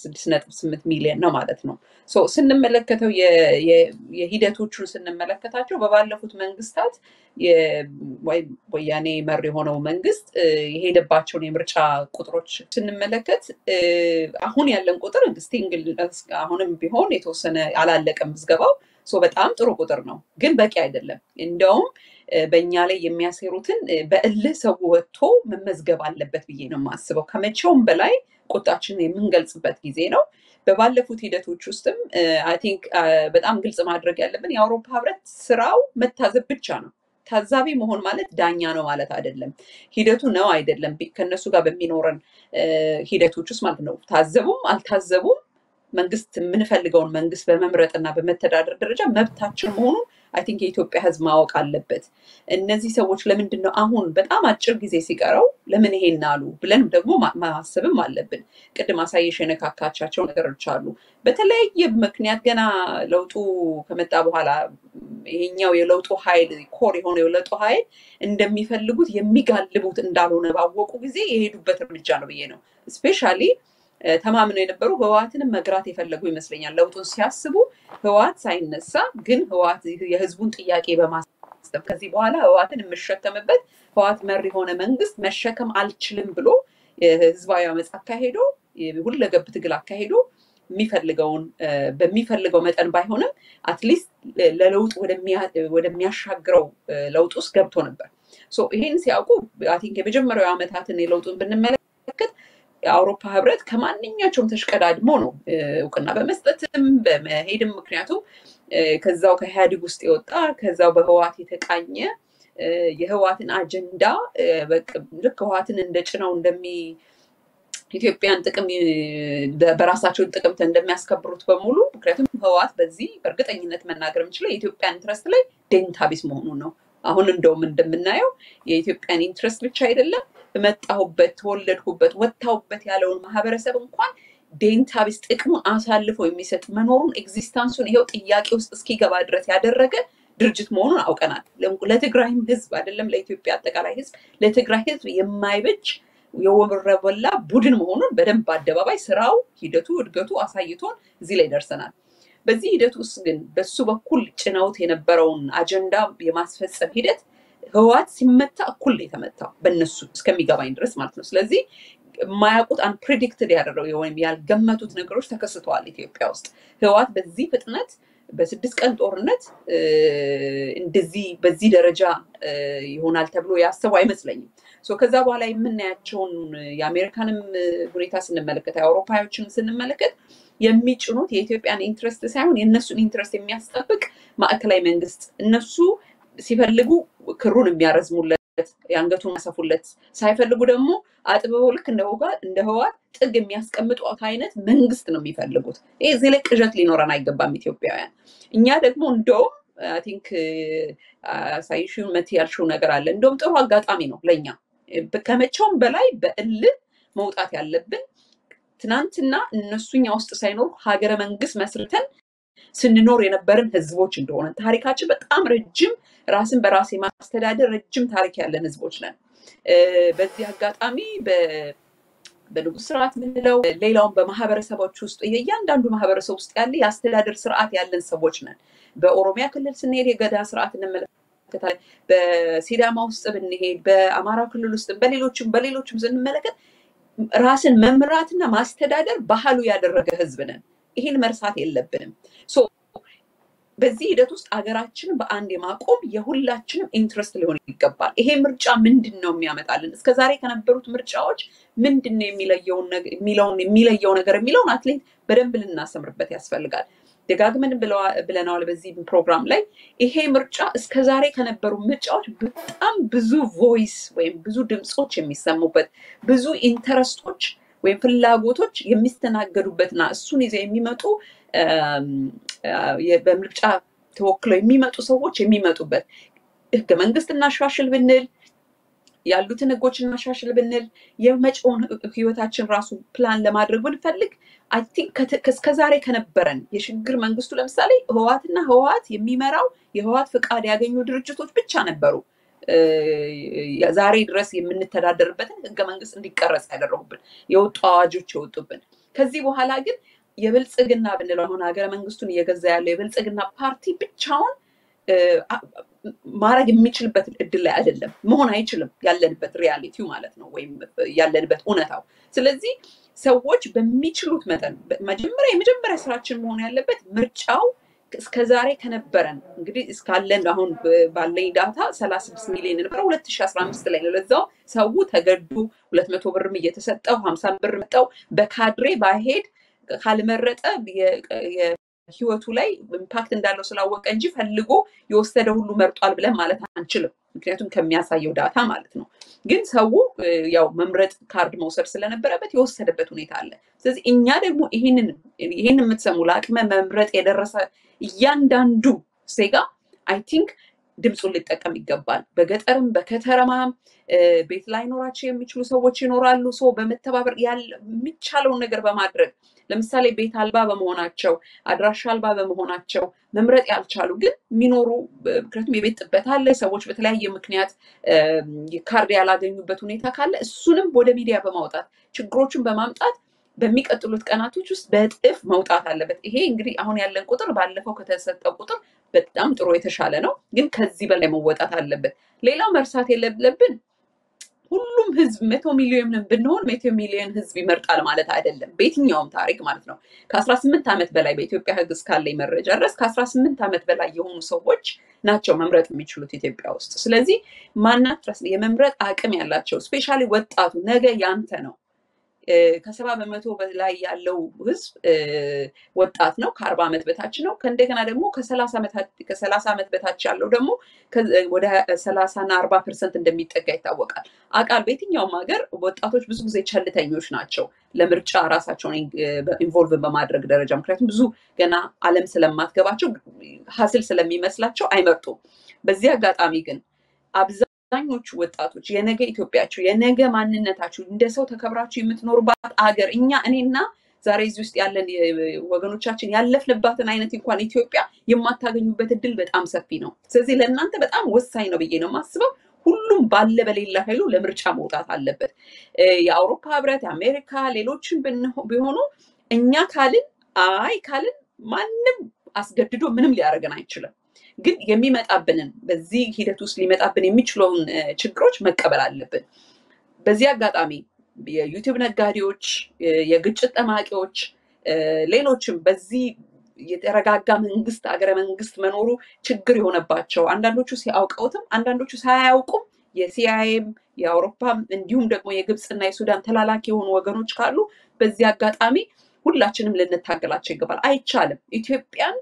36.8 ሚሊዮን ነው ማለት ነው። ሶ ስንመለከተው የ- የ- የሂደቶቹን ስንመለከታቸው በባለፉት መንግስታት የ- ወይ- ወያኔ መር የሆነው መንግስት እ፣ የሄደባቸውን የምርጫ ቁጥሮች ስንመለከት እ፣ አሁን ያለን ቁጥር ስቲንግል አሁንም ቢሆን የተወሰነ አላለቀም ምዝገባው። ሶ በጣም ጥሩ ቁጥር ነው፣ ግን በቂ አይደለም። እንደውም እ፣ በእኛ ላይ የሚያሴሩትን እ፣ በእልህ ሰው ወጥቶ መመዝገብ አለበት ብዬ ነው የማስበው። ከመቼውም በላይ ቁጣችንን የምንገልጽበት ጊዜ ነው። በባለፉት ሂደቶች ውስጥም አይ ቲንክ በጣም ግልጽ ማድረግ ያለብን የአውሮፓ ህብረት ስራው መታዘብ ብቻ ነው። ታዛቢ መሆን ማለት ዳኛ ነው ማለት አይደለም። ሂደቱ ነው አይደለም ቢ- ከእነሱ ጋር በሚኖረን እ፣ ሂደቶች ውስጥ ማለት ነው። ታዘቡም አልታዘቡም መንግስት የምንፈልገውን መንግስት በመምረጥና በመተዳደር ደረጃ መብታችን መሆኑን አይ ቲንክ የኢትዮጵያ ህዝብ ማወቅ አለበት። እነዚህ ሰዎች ለምንድን ነው አሁን በጣም አጭር ጊዜ ሲቀረው ለምን ይሄን አሉ ብለንም ደግሞ ማ- ማሰብም አለብን። ቅድም አሳየሽ የነካካቻቸው ነገሮች አሉ። በተለያየ ምክንያት ገና ለውጡ ከመጣ በኋላ ይሄኛው የለውጡ ኃይል ኮር የሆነ የለውጡ ኃይል እንደሚፈልጉት የሚጋልቡት እንዳልሆነ ባወቁ ጊዜ የሄዱበት እርምጃ ነው ብዬ ነው። ስፔሻሊ ተማምነው የነበሩ ህወሓትንም መግራት የፈለጉ ይመስለኛል። ለውጡን ሲያስቡ ህወሓት ሳይነሳ ግን ህወሓት የህዝቡን ጥያቄ በማስጠብ ከዚህ በኋላ ህወሓትን የምሸከምበት ህወሓት መር የሆነ መንግስት መሸከም አልችልም ብሎ የህዝባዊ አመፅ አካሄዶ ሁለገብ ትግል አካሄዶ የሚፈልገውን እ፣ በሚፈልገው መጠን ባይሆንም አትሊስት ለለውጥ ወደሚያ- ወደሚያሻግረው እ፣ ለውጥ ውስጥ ገብቶ ነበር። ሶ ይህን ሲያውቁ አይ ቲንክ የመጀመሪያው ዓመታትን የለውጡን ብንመለከት የአውሮፓ ህብረት ከማንኛቸውም ተሽቀዳድሞ ነው እ፣ እውቅና በመስጠትም በመሄድም ምክንያቱም እ፣ ከዛው ከኢህአዴግ ውስጥ የወጣ ከዛው በህወሓት የተቃኘ እ፣ የህወሓትን አጀንዳ እ፣ በቃ ልክ ህወሓትን እንደ ጭነው እንደሚ ኢትዮጵያን ጥቅም እ፣ በራሳቸውን ጥቅም እንደሚያስከብሩት በሙሉ ምክንያቱም ህወሓት በዚህ በእርግጠኝነት መናገር የምችለው የኢትዮጵያ ኢንትረስት ላይ ዴንታ ቢስ መሆኑን ነው። አሁን እንደውም እንደምናየው የኢትዮጵያን ኢንትረስት ብቻ አይደለም በመጣሁበት ተወለድኩበት ወጥታሁበት ያለውን ማህበረሰብ እንኳን ዴንታ ቢስ ጥቅሙን አሳልፎ የሚሰጥ መኖሩን ኤግዚስታንሱን ይኸው ጥያቄ ውስጥ እስኪገባ ድረስ ያደረገ ድርጅት መሆኑን አውቀናል። ለትግራይም ህዝብ አይደለም ለኢትዮጵያ አጠቃላይ ህዝብ ለትግራይ ህዝብ የማይበጅ የወረበላ ቡድን መሆኑን በደንብ በአደባባይ ስራው፣ ሂደቱ፣ እድገቱ አሳይቶን እዚህ ላይ ደርሰናል። በዚህ ሂደት ውስጥ ግን በሱ በኩል ጭነውት የነበረውን አጀንዳ የማስፈጸም ሂደት ህወሓት ሲመታ እኩል ነው የተመታው በእነሱ እስከሚገባኝ ድረስ ማለት ነው። ስለዚህ የማያውቁት አንፕሬዲክትድ ያደረገው ወይም ያልገመቱት ነገሮች ተከስተዋል ኢትዮጵያ ውስጥ ህወሓት በዚህ ፍጥነት በስድስት ቀን ጦርነት እ፣ እንደዚህ በዚህ ደረጃ እ፣ ይሆናል ተብሎ ያሰቡ አይመስለኝም። ሶ ከዛ በኋላ የምናያቸውን የአሜሪካንም እ፣ ሁኔታ ስንመለከት የአውሮፓዎችን ስንመለከት የሚጭኑት የኢትዮጵያን ኢንትረስት ሳይሆን የእነሱን ኢንትረስት የሚያስጠብቅ ማዕከላዊ መንግስት እነሱ ሲፈልጉ ክሩን የሚያረዝሙለት የአንገቱን የሚያሰፉለት ሳይፈልጉ ደግሞ አጥብበው ልክ እንደ ህወሓት እንደ ህወሓት ጥግ የሚያስቀምጡት አይነት መንግስት ነው የሚፈልጉት። ይህ እዚህ ላይ ቅዠት ሊኖረን አይገባም ኢትዮጵያውያን። እኛ ደግሞ እንደውም አይ ቲንክ ሳይሽን መት ያልሽው ነገር አለ። እንደውም ጥሩ አጋጣሚ ነው ለእኛ ከመቼውም በላይ በእልህ መውጣት ያለብን ትናንትና እነሱኛ ውስጥ ሳይኖሩ ሀገረ መንግስት መስርተን ስንኖር የነበርን ህዝቦች እንደሆነ ታሪካችን በጣም ረጅም ራስን በራስ የማስተዳደር ረጅም ታሪክ ያለን ህዝቦች ነን። እ፣ በዚህ አጋጣሚ በ- በንጉስ ስርዓት ምንለው ሌላውን በማህበረሰቦች ውስጥ የእያንዳንዱ ማህበረሰብ ውስጥ ያለ የአስተዳደር ስርዓት ያለን ሰዎች ነን። በኦሮሚያ ክልል ስንሄድ የገዳ ስርዓት እንመለከታለን። በሲዳማ ውስጥ ብንሄድ፣ በአማራው ክልል ውስጥ በሌሎችም በሌሎችም ስንመለከት ራስን መምራትና ማስተዳደር ባህሉ ያደረገ ህዝብ ነን። ይህን መርሳት የለብንም። ሶ በዚህ ሂደት ውስጥ አገራችንን በአንድ የማቆም የሁላችንም ኢንትረስት ሊሆን ይገባል። ይሄ ምርጫ ምንድን ነው የሚያመጣልን? እስከ ዛሬ ከነበሩት ምርጫዎች ምንድን ነው የሚለየውን ነገ- የሚለውን የሚለየው ነገር የሚለውን አትሌት በደንብ ልናሰምርበት ያስፈልጋል። ደጋግመን ብለዋ- ብለናል በዚህ ፕሮግራም ላይ ይሄ ምርጫ እስከ ዛሬ ከነበሩ ምርጫዎች በጣም ብዙ ቮይስ ወይም ብዙ ድምፆች የሚሰሙበት ብዙ ኢንተረስቶች ወይም ፍላጎቶች የሚስተናገዱበትና እሱን ይዘው የሚመጡ እም፣ አ፣ የ- በምርጫ ተወክለው የሚመጡ ሰዎች የሚመጡበት ህገ መንግስት እናሻሽል ብንል ያሉትን ህጎች እናሻሽል ብንል የመጪውን ህይወታችን ራሱ ፕላን ለማድረግ ብንፈልግ አይ ቲንክ እስከዛሬ ከነበረን የሽግግር መንግስቱ ለምሳሌ ህወሓትና ህወሓት የሚመራው የህወሓት ፍቃድ ያገኙ ድርጅቶች ብቻ ነበሩ ዛሬ ድረስ የምንተዳደርበትን ህገ መንግስት እንዲቀረጽ ያደረጉብን የወጡ አዋጆች የወጡብን። ከዚህ በኋላ ግን የብልጽግና ብንለው አሁን ሀገረ መንግስቱን እየገዛ ያለው የብልጽግና ፓርቲ ብቻውን ማድረግ የሚችልበት እድል ላይ አይደለም፣ መሆን አይችልም። ያለንበት ሪያሊቲው ማለት ነው፣ ወይም ያለንበት እውነታው። ስለዚህ ሰዎች በሚችሉት መጠን መጀመሪያ የመጀመሪያ ስራችን መሆን ያለበት ምርጫው እስከዛሬ ከነበረን እንግዲህ እስካለን አሁን ባለኝ ዳታ ሰላሳ ስድስት ሚሊዮን ነበረ ሁለት ሺ አስራ አምስት ላይ ነው። ለዛው ሰው ተገዱ ሁለት መቶ ብርም እየተሰጠው ሀምሳ ብር መጠው በካድሬ ባሄድ ካልመረጠ ህይወቱ ላይ ኢምፓክት እንዳለው ስላወቀ እንጂ ፈልጎ የወሰደ ሁሉ መርጧል ብለን ማለት አንችልም። ምክንያቱም ከሚያሳየው ዳታ ማለት ነው። ግን ሰው ያው መምረጥ ካርድ መውሰድ ስለነበረበት የወሰደበት ሁኔታ አለ። ስለዚህ እኛ ደግሞ ይህንን ይህን የምትሰሙ ለአቅመ መምረጥ የደረሰ እያንዳንዱ ዜጋ አይ ቲንክ ድምፁን ሊጠቀም ይገባል። በገጠርም በከተማም ቤት ላይኖራቸው የሚችሉ ሰዎች ይኖራሉ። ሰው በመተባበር የሚቻለውን ነገር በማድረግ ለምሳሌ ቤት አልባ በመሆናቸው አድራሻ አልባ በመሆናቸው መምረጥ ያልቻሉ ግን የሚኖሩ ምክንያቱም የቤት ጥበት አለ። ሰዎች በተለያየ ምክንያት ካርድ ያላገኙበት ሁኔታ ካለ እሱንም ወደ ሚዲያ በማውጣት ችግሮችን በማምጣት በሚቀጥሉት ቀናቶች ውስጥ በእጥፍ መውጣት አለበት። ይሄ እንግዲህ አሁን ያለን ቁጥር ባለፈው ከተሰጠው ቁጥር በጣም ጥሩ የተሻለ ነው፣ ግን ከዚህ በላይ መወጣት አለበት። ሌላው መርሳት የሌለብን ሁሉም ህዝብ መቶ ሚሊዮን ብንሆን መቶ ሚሊዮን ህዝብ ይመርጣል ማለት አይደለም። በየትኛውም ታሪክ ማለት ነው። ከአስራ ስምንት ዓመት በላይ በኢትዮጵያ ህግ እስካለኝ መረጃ ድረስ ከአስራ ስምንት ዓመት በላይ የሆኑ ሰዎች ናቸው መምረጥ የሚችሉት ኢትዮጵያ ውስጥ። ስለዚህ ማናት የመምረጥ አቅም ያላቸው ስፔሻሊ ወጣቱ ነገ ያንተ ነው። ከሰባ በመቶ በላይ ያለው ህዝብ ወጣት ነው፣ ከአርባ ዓመት በታች ነው። ከእንደገና ደግሞ ከሰላሳ ዓመት በታች ያለው ደግሞ ወደ ሰላሳ እና አርባ ፐርሰንት እንደሚጠጋ ይታወቃል። አቃል በየትኛውም ሀገር ወጣቶች ብዙ ጊዜ ቸልተኞች ናቸው ለምርጫ ራሳቸውን ኢንቮልቭ በማድረግ ደረጃ። ምክንያቱም ብዙ ገና ዓለም ስለማትገባቸው ሀስል ስለሚመስላቸው አይመርጡም። በዚህ አጋጣሚ ግን አብዛኞቹ ወጣቶች የነገ ኢትዮጵያችሁ የነገ ማንነታችሁ እንደ ሰው ተከብራችሁ የምትኖሩባት አገር እኛ እኔና ዛሬ እዚህ ውስጥ ያለን ወገኖቻችን ያለፍንባትን አይነት እንኳን ኢትዮጵያ የማታገኙበት እድል በጣም ሰፊ ነው። ስለዚህ ለእናንተ በጣም ወሳኝ ነው ብዬ ነው የማስበው። ሁሉም ባለ በሌላ ኃይሉ ለምርጫ መውጣት አለበት። የአውሮፓ ህብረት፣ የአሜሪካ ሌሎችን ቢሆኑ እኛ ካልን አይ ካልን ማንም አስገድዶ ምንም ሊያደርገን አይችልም። ግን የሚመጣብንን በዚህ ሂደት ውስጥ ሊመጣብን የሚችለውን ችግሮች መቀበል አለብን። በዚህ አጋጣሚ የዩቲዩብ ነጋዴዎች፣ የግጭት ጠማቂዎች፣ ሌሎችም በዚህ የተረጋጋ መንግስት አገረ መንግስት መኖሩ ችግር የሆነባቸው አንዳንዶቹ ሲያውቀውትም አንዳንዶቹ ሳያውቁም የሲአይኤም የአውሮፓም እንዲሁም ደግሞ የግብፅና የሱዳን ተላላኪ የሆኑ ወገኖች ካሉ በዚህ አጋጣሚ ሁላችንም ልንታገላቸው ይገባል። አይቻልም ኢትዮጵያን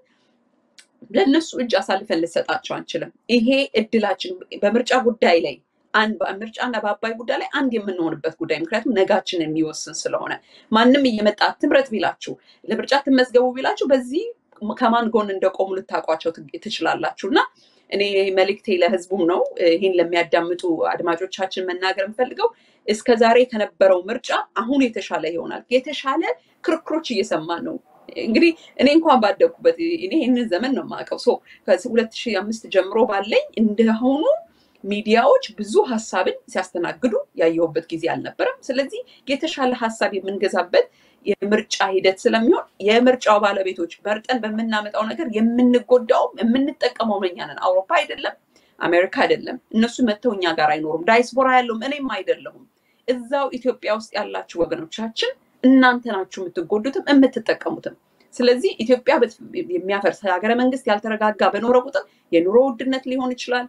ለእነሱ እጅ አሳልፈን ልሰጣቸው አንችልም። ይሄ እድላችን በምርጫ ጉዳይ ላይ በምርጫና በአባይ ጉዳይ ላይ አንድ የምንሆንበት ጉዳይ ምክንያቱም ነጋችን የሚወስን ስለሆነ ማንም እየመጣ ትምረጥ ቢላችሁ ለምርጫ ትመዝገቡ ቢላችሁ በዚህ ከማን ጎን እንደቆሙ ልታውቋቸው ትችላላችሁ እና እኔ መልእክቴ ለህዝቡም ነው ይህን ለሚያዳምጡ አድማጮቻችን መናገር የምፈልገው እስከ ዛሬ ከነበረው ምርጫ አሁን የተሻለ ይሆናል። የተሻለ ክርክሮች እየሰማን ነው። እንግዲህ እኔ እንኳን ባደግኩበት እኔ ይህንን ዘመን ነው የማውቀው። ሶ ከሁለት ሺህ አምስት ጀምሮ ባለኝ እንደሆኑ ሚዲያዎች ብዙ ሀሳብን ሲያስተናግዱ ያየሁበት ጊዜ አልነበረም። ስለዚህ የተሻለ ሀሳብ የምንገዛበት የምርጫ ሂደት ስለሚሆን የምርጫው ባለቤቶች መርጠን በምናመጣው ነገር የምንጎዳውም የምንጠቀመው እኛ ነን። አውሮፓ አይደለም፣ አሜሪካ አይደለም። እነሱ መጥተው እኛ ጋር አይኖሩም። ዳይስፖራ ያለውም እኔም አይደለሁም። እዛው ኢትዮጵያ ውስጥ ያላችሁ ወገኖቻችን እናንተ ናችሁ የምትጎዱትም የምትጠቀሙትም። ስለዚህ ኢትዮጵያ የሚያፈርስ ሀገረ መንግስት ያልተረጋጋ በኖረ ቁጥር የኑሮ ውድነት ሊሆን ይችላል።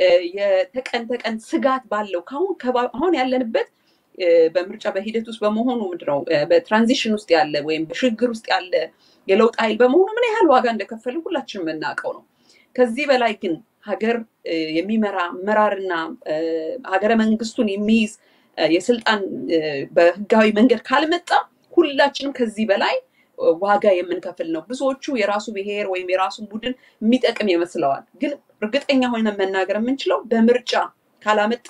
የተቀን ተቀን ስጋት ባለው ከአሁን አሁን ያለንበት በምርጫ በሂደት ውስጥ በመሆኑ ምንድነው በትራንዚሽን ውስጥ ያለ ወይም በሽግግር ውስጥ ያለ የለውጥ ኃይል በመሆኑ ምን ያህል ዋጋ እንደከፈልን ሁላችንም የምናውቀው ነው። ከዚህ በላይ ግን ሀገር የሚመራ አመራርና ሀገረ መንግስቱን የሚይዝ የስልጣን በህጋዊ መንገድ ካልመጣ ሁላችንም ከዚህ በላይ ዋጋ የምንከፍል ነው። ብዙዎቹ የራሱ ብሔር ወይም የራሱን ቡድን የሚጠቅም ይመስለዋል። ግን እርግጠኛ ሆነን መናገር የምንችለው በምርጫ ካላመጣ ነው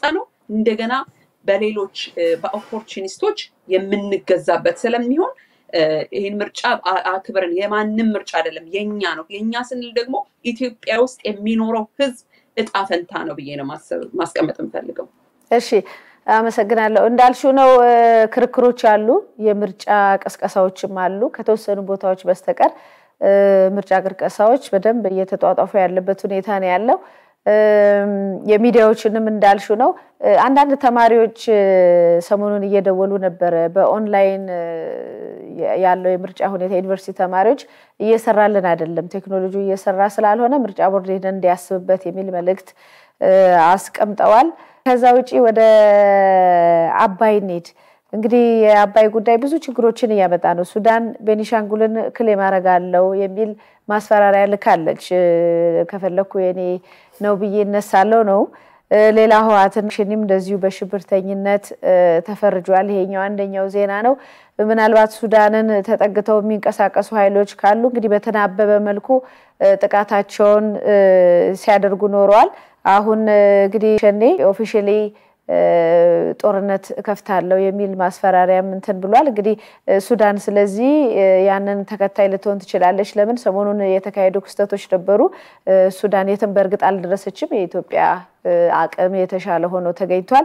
እንደገና በሌሎች በኦፖርቹኒስቶች የምንገዛበት ስለሚሆን ይህን ምርጫ አክብረን የማንም ምርጫ አይደለም የኛ ነው። የኛ ስንል ደግሞ ኢትዮጵያ ውስጥ የሚኖረው ህዝብ እጣ ፈንታ ነው ብዬ ነው ማስቀመጥ የምፈልገው። እሺ፣ አመሰግናለሁ። እንዳልሽው ነው ክርክሮች አሉ፣ የምርጫ ቅስቀሳዎችም አሉ። ከተወሰኑ ቦታዎች በስተቀር ምርጫ ቅስቀሳዎች በደንብ እየተጧጧፉ ያለበት ሁኔታ ነው ያለው። የሚዲያዎችንም እንዳልሹ ነው። አንዳንድ ተማሪዎች ሰሞኑን እየደወሉ ነበረ። በኦንላይን ያለው የምርጫ ሁኔታ ዩኒቨርሲቲ ተማሪዎች እየሰራልን አይደለም፣ ቴክኖሎጂ እየሰራ ስላልሆነ ምርጫ ቦርድ ሄደን እንዲያስብበት የሚል መልእክት አስቀምጠዋል። ከዛ ውጪ ወደ አባይ እንሂድ። እንግዲህ የአባይ ጉዳይ ብዙ ችግሮችን እያመጣ ነው። ሱዳን ቤኒሻንጉልን ክሌም አደርጋለሁ የሚል ማስፈራሪያ ልካለች። ከፈለኩ የኔ ነው ብዬ እነሳለሁ ነው። ሌላ ህወሓትን ሽኒም እንደዚሁ በሽብርተኝነት ተፈርጇል። ይሄኛው አንደኛው ዜና ነው። ምናልባት ሱዳንን ተጠግተው የሚንቀሳቀሱ ኃይሎች ካሉ እንግዲህ በተናበበ መልኩ ጥቃታቸውን ሲያደርጉ ኖረዋል። አሁን እንግዲህ ሸኔ ኦፊሻሊ ጦርነት እከፍታለሁ የሚል ማስፈራሪያም እንትን ብሏል። እንግዲህ ሱዳን ስለዚህ ያንን ተከታይ ልትሆን ትችላለች። ለምን ሰሞኑን የተካሄዱ ክስተቶች ነበሩ። ሱዳን የትም በእርግጥ አልደረሰችም። የኢትዮጵያ አቅም የተሻለ ሆኖ ተገኝቷል።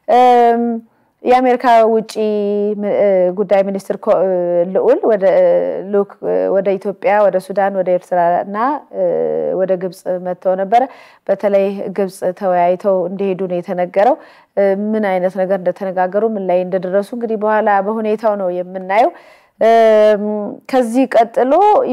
የአሜሪካ ውጭ ጉዳይ ሚኒስትር ልዑል ወደ ኢትዮጵያ፣ ወደ ሱዳን፣ ወደ ኤርትራ እና ወደ ግብፅ መጥተው ነበረ። በተለይ ግብፅ ተወያይተው እንደሄዱ ነው የተነገረው። ምን አይነት ነገር እንደተነጋገሩ ምን ላይ እንደደረሱ እንግዲህ በኋላ በሁኔታው ነው የምናየው። ከዚህ ቀጥሎ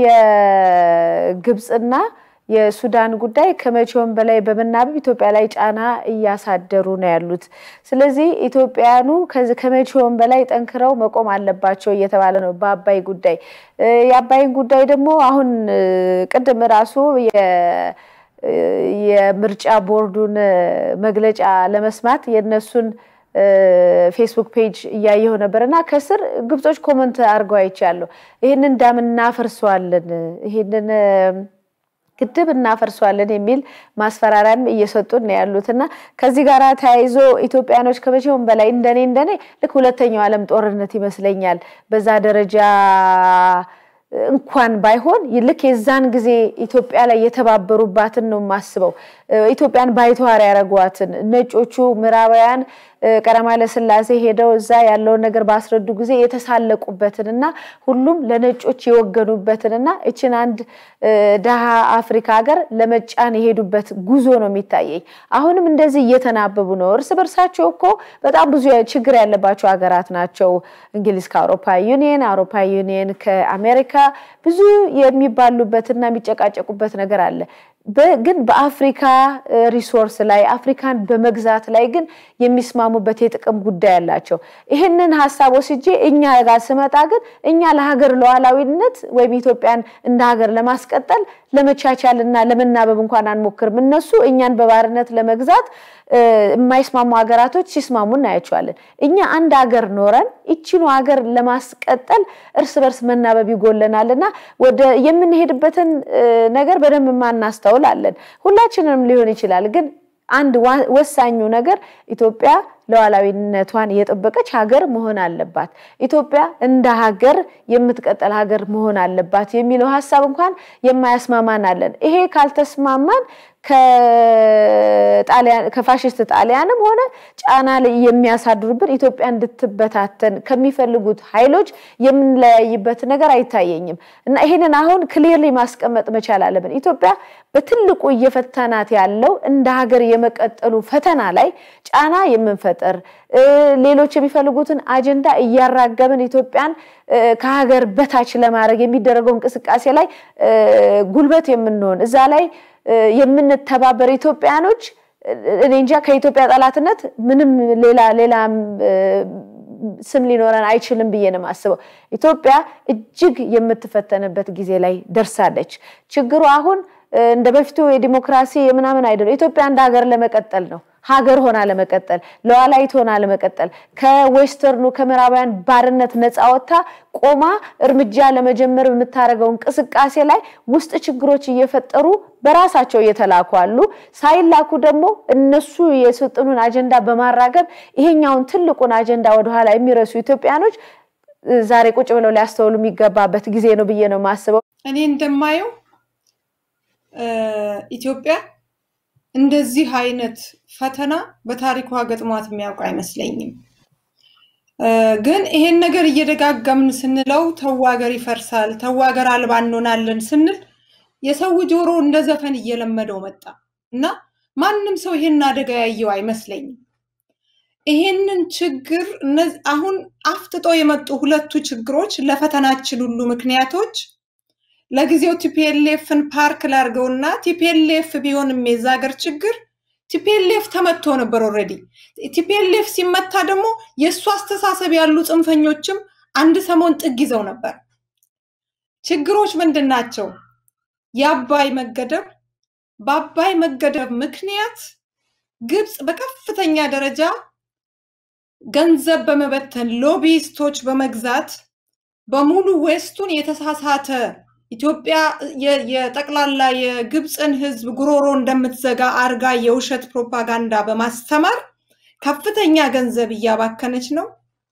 የግብፅና የሱዳን ጉዳይ ከመቼውም በላይ በመናበብ ኢትዮጵያ ላይ ጫና እያሳደሩ ነው ያሉት። ስለዚህ ኢትዮጵያውያኑ ከመቼውም በላይ ጠንክረው መቆም አለባቸው እየተባለ ነው በአባይ ጉዳይ። የአባይን ጉዳይ ደግሞ አሁን ቅድም ራሱ የምርጫ ቦርዱን መግለጫ ለመስማት የነሱን ፌስቡክ ፔጅ እያየሁ ነበር እና ከስር ግብጾች ኮመንት አድርገው አይቻለሁ። ይህንን ዳም እናፈርሰዋለን ይህንን ግድብ እናፈርሷለን የሚል ማስፈራሪያም እየሰጡን ነው ያሉት እና ከዚህ ጋር ተያይዞ ኢትዮጵያኖች ከመቼውም በላይ እንደኔ እንደኔ ልክ ሁለተኛው ዓለም ጦርነት ይመስለኛል በዛ ደረጃ እንኳን ባይሆን ልክ የዛን ጊዜ ኢትዮጵያ ላይ የተባበሩባትን ነው የማስበው። ኢትዮጵያን ባይተዋር ያደረጓትን ነጮቹ ምዕራባውያን ቀዳማዊ ኃይለ ሥላሴ ሄደው እዛ ያለውን ነገር ባስረዱ ጊዜ የተሳለቁበትን እና ሁሉም ለነጮች የወገኑበትን እና እችን አንድ ደሃ አፍሪካ ሀገር ለመጫን የሄዱበት ጉዞ ነው የሚታየኝ። አሁንም እንደዚህ እየተናበቡ ነው። እርስ በርሳቸው እኮ በጣም ብዙ ችግር ያለባቸው ሀገራት ናቸው። እንግሊዝ ከአውሮፓ ዩኒየን፣ አውሮፓ ዩኒየን ከአሜሪካ ብዙ የሚባሉበትና የሚጨቃጨቁበት ነገር አለ። ግን በአፍሪካ ሪሶርስ ላይ አፍሪካን በመግዛት ላይ ግን የሚስማሙበት የጥቅም ጉዳይ አላቸው። ይህንን ሀሳብ ወስጄ እኛ ጋር ስመጣ ግን እኛ ለሀገር ሉዓላዊነት ወይም ኢትዮጵያን እንደ ሀገር ለማስቀጠል ለመቻቻል እና ለመናበብ እንኳን አንሞክርም። እነሱ እኛን በባርነት ለመግዛት የማይስማሙ ሀገራቶች ሲስማሙ እናያቸዋለን። እኛ አንድ ሀገር ኖረን ይችኑ ሀገር ለማስቀጠል እርስ በርስ መናበብ ይጎለናል እና ወደ የምንሄድበትን ነገር በደንብ ማናስተውል አለን። ሁላችንም ሊሆን ይችላል ግን አንድ ወሳኙ ነገር ኢትዮጵያ ሉዓላዊነቷን የጠበቀች ሀገር መሆን አለባት። ኢትዮጵያ እንደ ሀገር የምትቀጠል ሀገር መሆን አለባት የሚለው ሀሳብ እንኳን የማያስማማን አለን። ይሄ ካልተስማማን ከፋሽስት ጣሊያንም ሆነ ጫና ላይ የሚያሳድሩብን ኢትዮጵያ እንድትበታተን ከሚፈልጉት ኃይሎች የምንለያይበት ነገር አይታየኝም እና ይሄንን አሁን ክሊርሊ ማስቀመጥ መቻል አለብን። ኢትዮጵያ በትልቁ እየፈተናት ያለው እንደ ሀገር የመቀጠሉ ፈተና ላይ ጫና የምንፈጥር ሌሎች የሚፈልጉትን አጀንዳ እያራገብን ኢትዮጵያን ከሀገር በታች ለማድረግ የሚደረገው እንቅስቃሴ ላይ ጉልበት የምንሆን እዛ ላይ የምንተባበር ኢትዮጵያኖች እኔ እንጃ ከኢትዮጵያ ጠላትነት ምንም ሌላ ሌላ ስም ሊኖረን አይችልም ብዬ ነው የማስበው። ኢትዮጵያ እጅግ የምትፈተንበት ጊዜ ላይ ደርሳለች። ችግሩ አሁን እንደ በፊቱ የዲሞክራሲ የምናምን አይደለም። ኢትዮጵያ እንደ ሀገር ለመቀጠል ነው። ሀገር ሆና ለመቀጠል ሉዓላዊት ሆና ለመቀጠል ከዌስተርኑ ከምዕራባውያን ባርነት ነፃ ወጥታ ቆማ እርምጃ ለመጀመር የምታደርገው እንቅስቃሴ ላይ ውስጥ ችግሮች እየፈጠሩ በራሳቸው እየተላኩ አሉ። ሳይላኩ ደግሞ እነሱ የሰጡንን አጀንዳ በማራገብ ይሄኛውን ትልቁን አጀንዳ ወደኋላ የሚረሱ ኢትዮጵያኖች ዛሬ ቁጭ ብለው ሊያስተውሉ የሚገባበት ጊዜ ነው ብዬ ነው የማስበው። እኔ እንደማየው ኢትዮጵያ እንደዚህ አይነት ፈተና በታሪኳ ገጥሟት የሚያውቅ አይመስለኝም። ግን ይሄን ነገር እየደጋገምን ስንለው ተው ሀገር ይፈርሳል፣ ተው ሀገር አልባ እንሆናለን ስንል የሰው ጆሮ እንደ ዘፈን እየለመደው መጣ እና ማንም ሰው ይሄን አደጋ ያየው አይመስለኝም። ይሄንን ችግር አሁን አፍጥጦ የመጡ ሁለቱ ችግሮች ለፈተናችን ሁሉ ምክንያቶች ለጊዜው ቲፒኤልኤፍን ፓርክ ላርገውና ቲፒኤልኤፍ ቢሆንም የዛ ሀገር ችግር ቲፒኤልኤፍ ተመቶ ነበር ኦልሬዲ። ቲፒኤልኤፍ ሲመታ ደግሞ የእሱ አስተሳሰብ ያሉ ጽንፈኞችም አንድ ሰሞን ጥግ ይዘው ነበር። ችግሮች ምንድን ናቸው? የአባይ መገደብ። በአባይ መገደብ ምክንያት ግብፅ በከፍተኛ ደረጃ ገንዘብ በመበተን ሎቢስቶች በመግዛት በሙሉ ዌስቱን የተሳሳተ ኢትዮጵያ የጠቅላላ የግብፅን ሕዝብ ጉሮሮ እንደምትዘጋ አርጋ የውሸት ፕሮፓጋንዳ በማስተማር ከፍተኛ ገንዘብ እያባከነች ነው።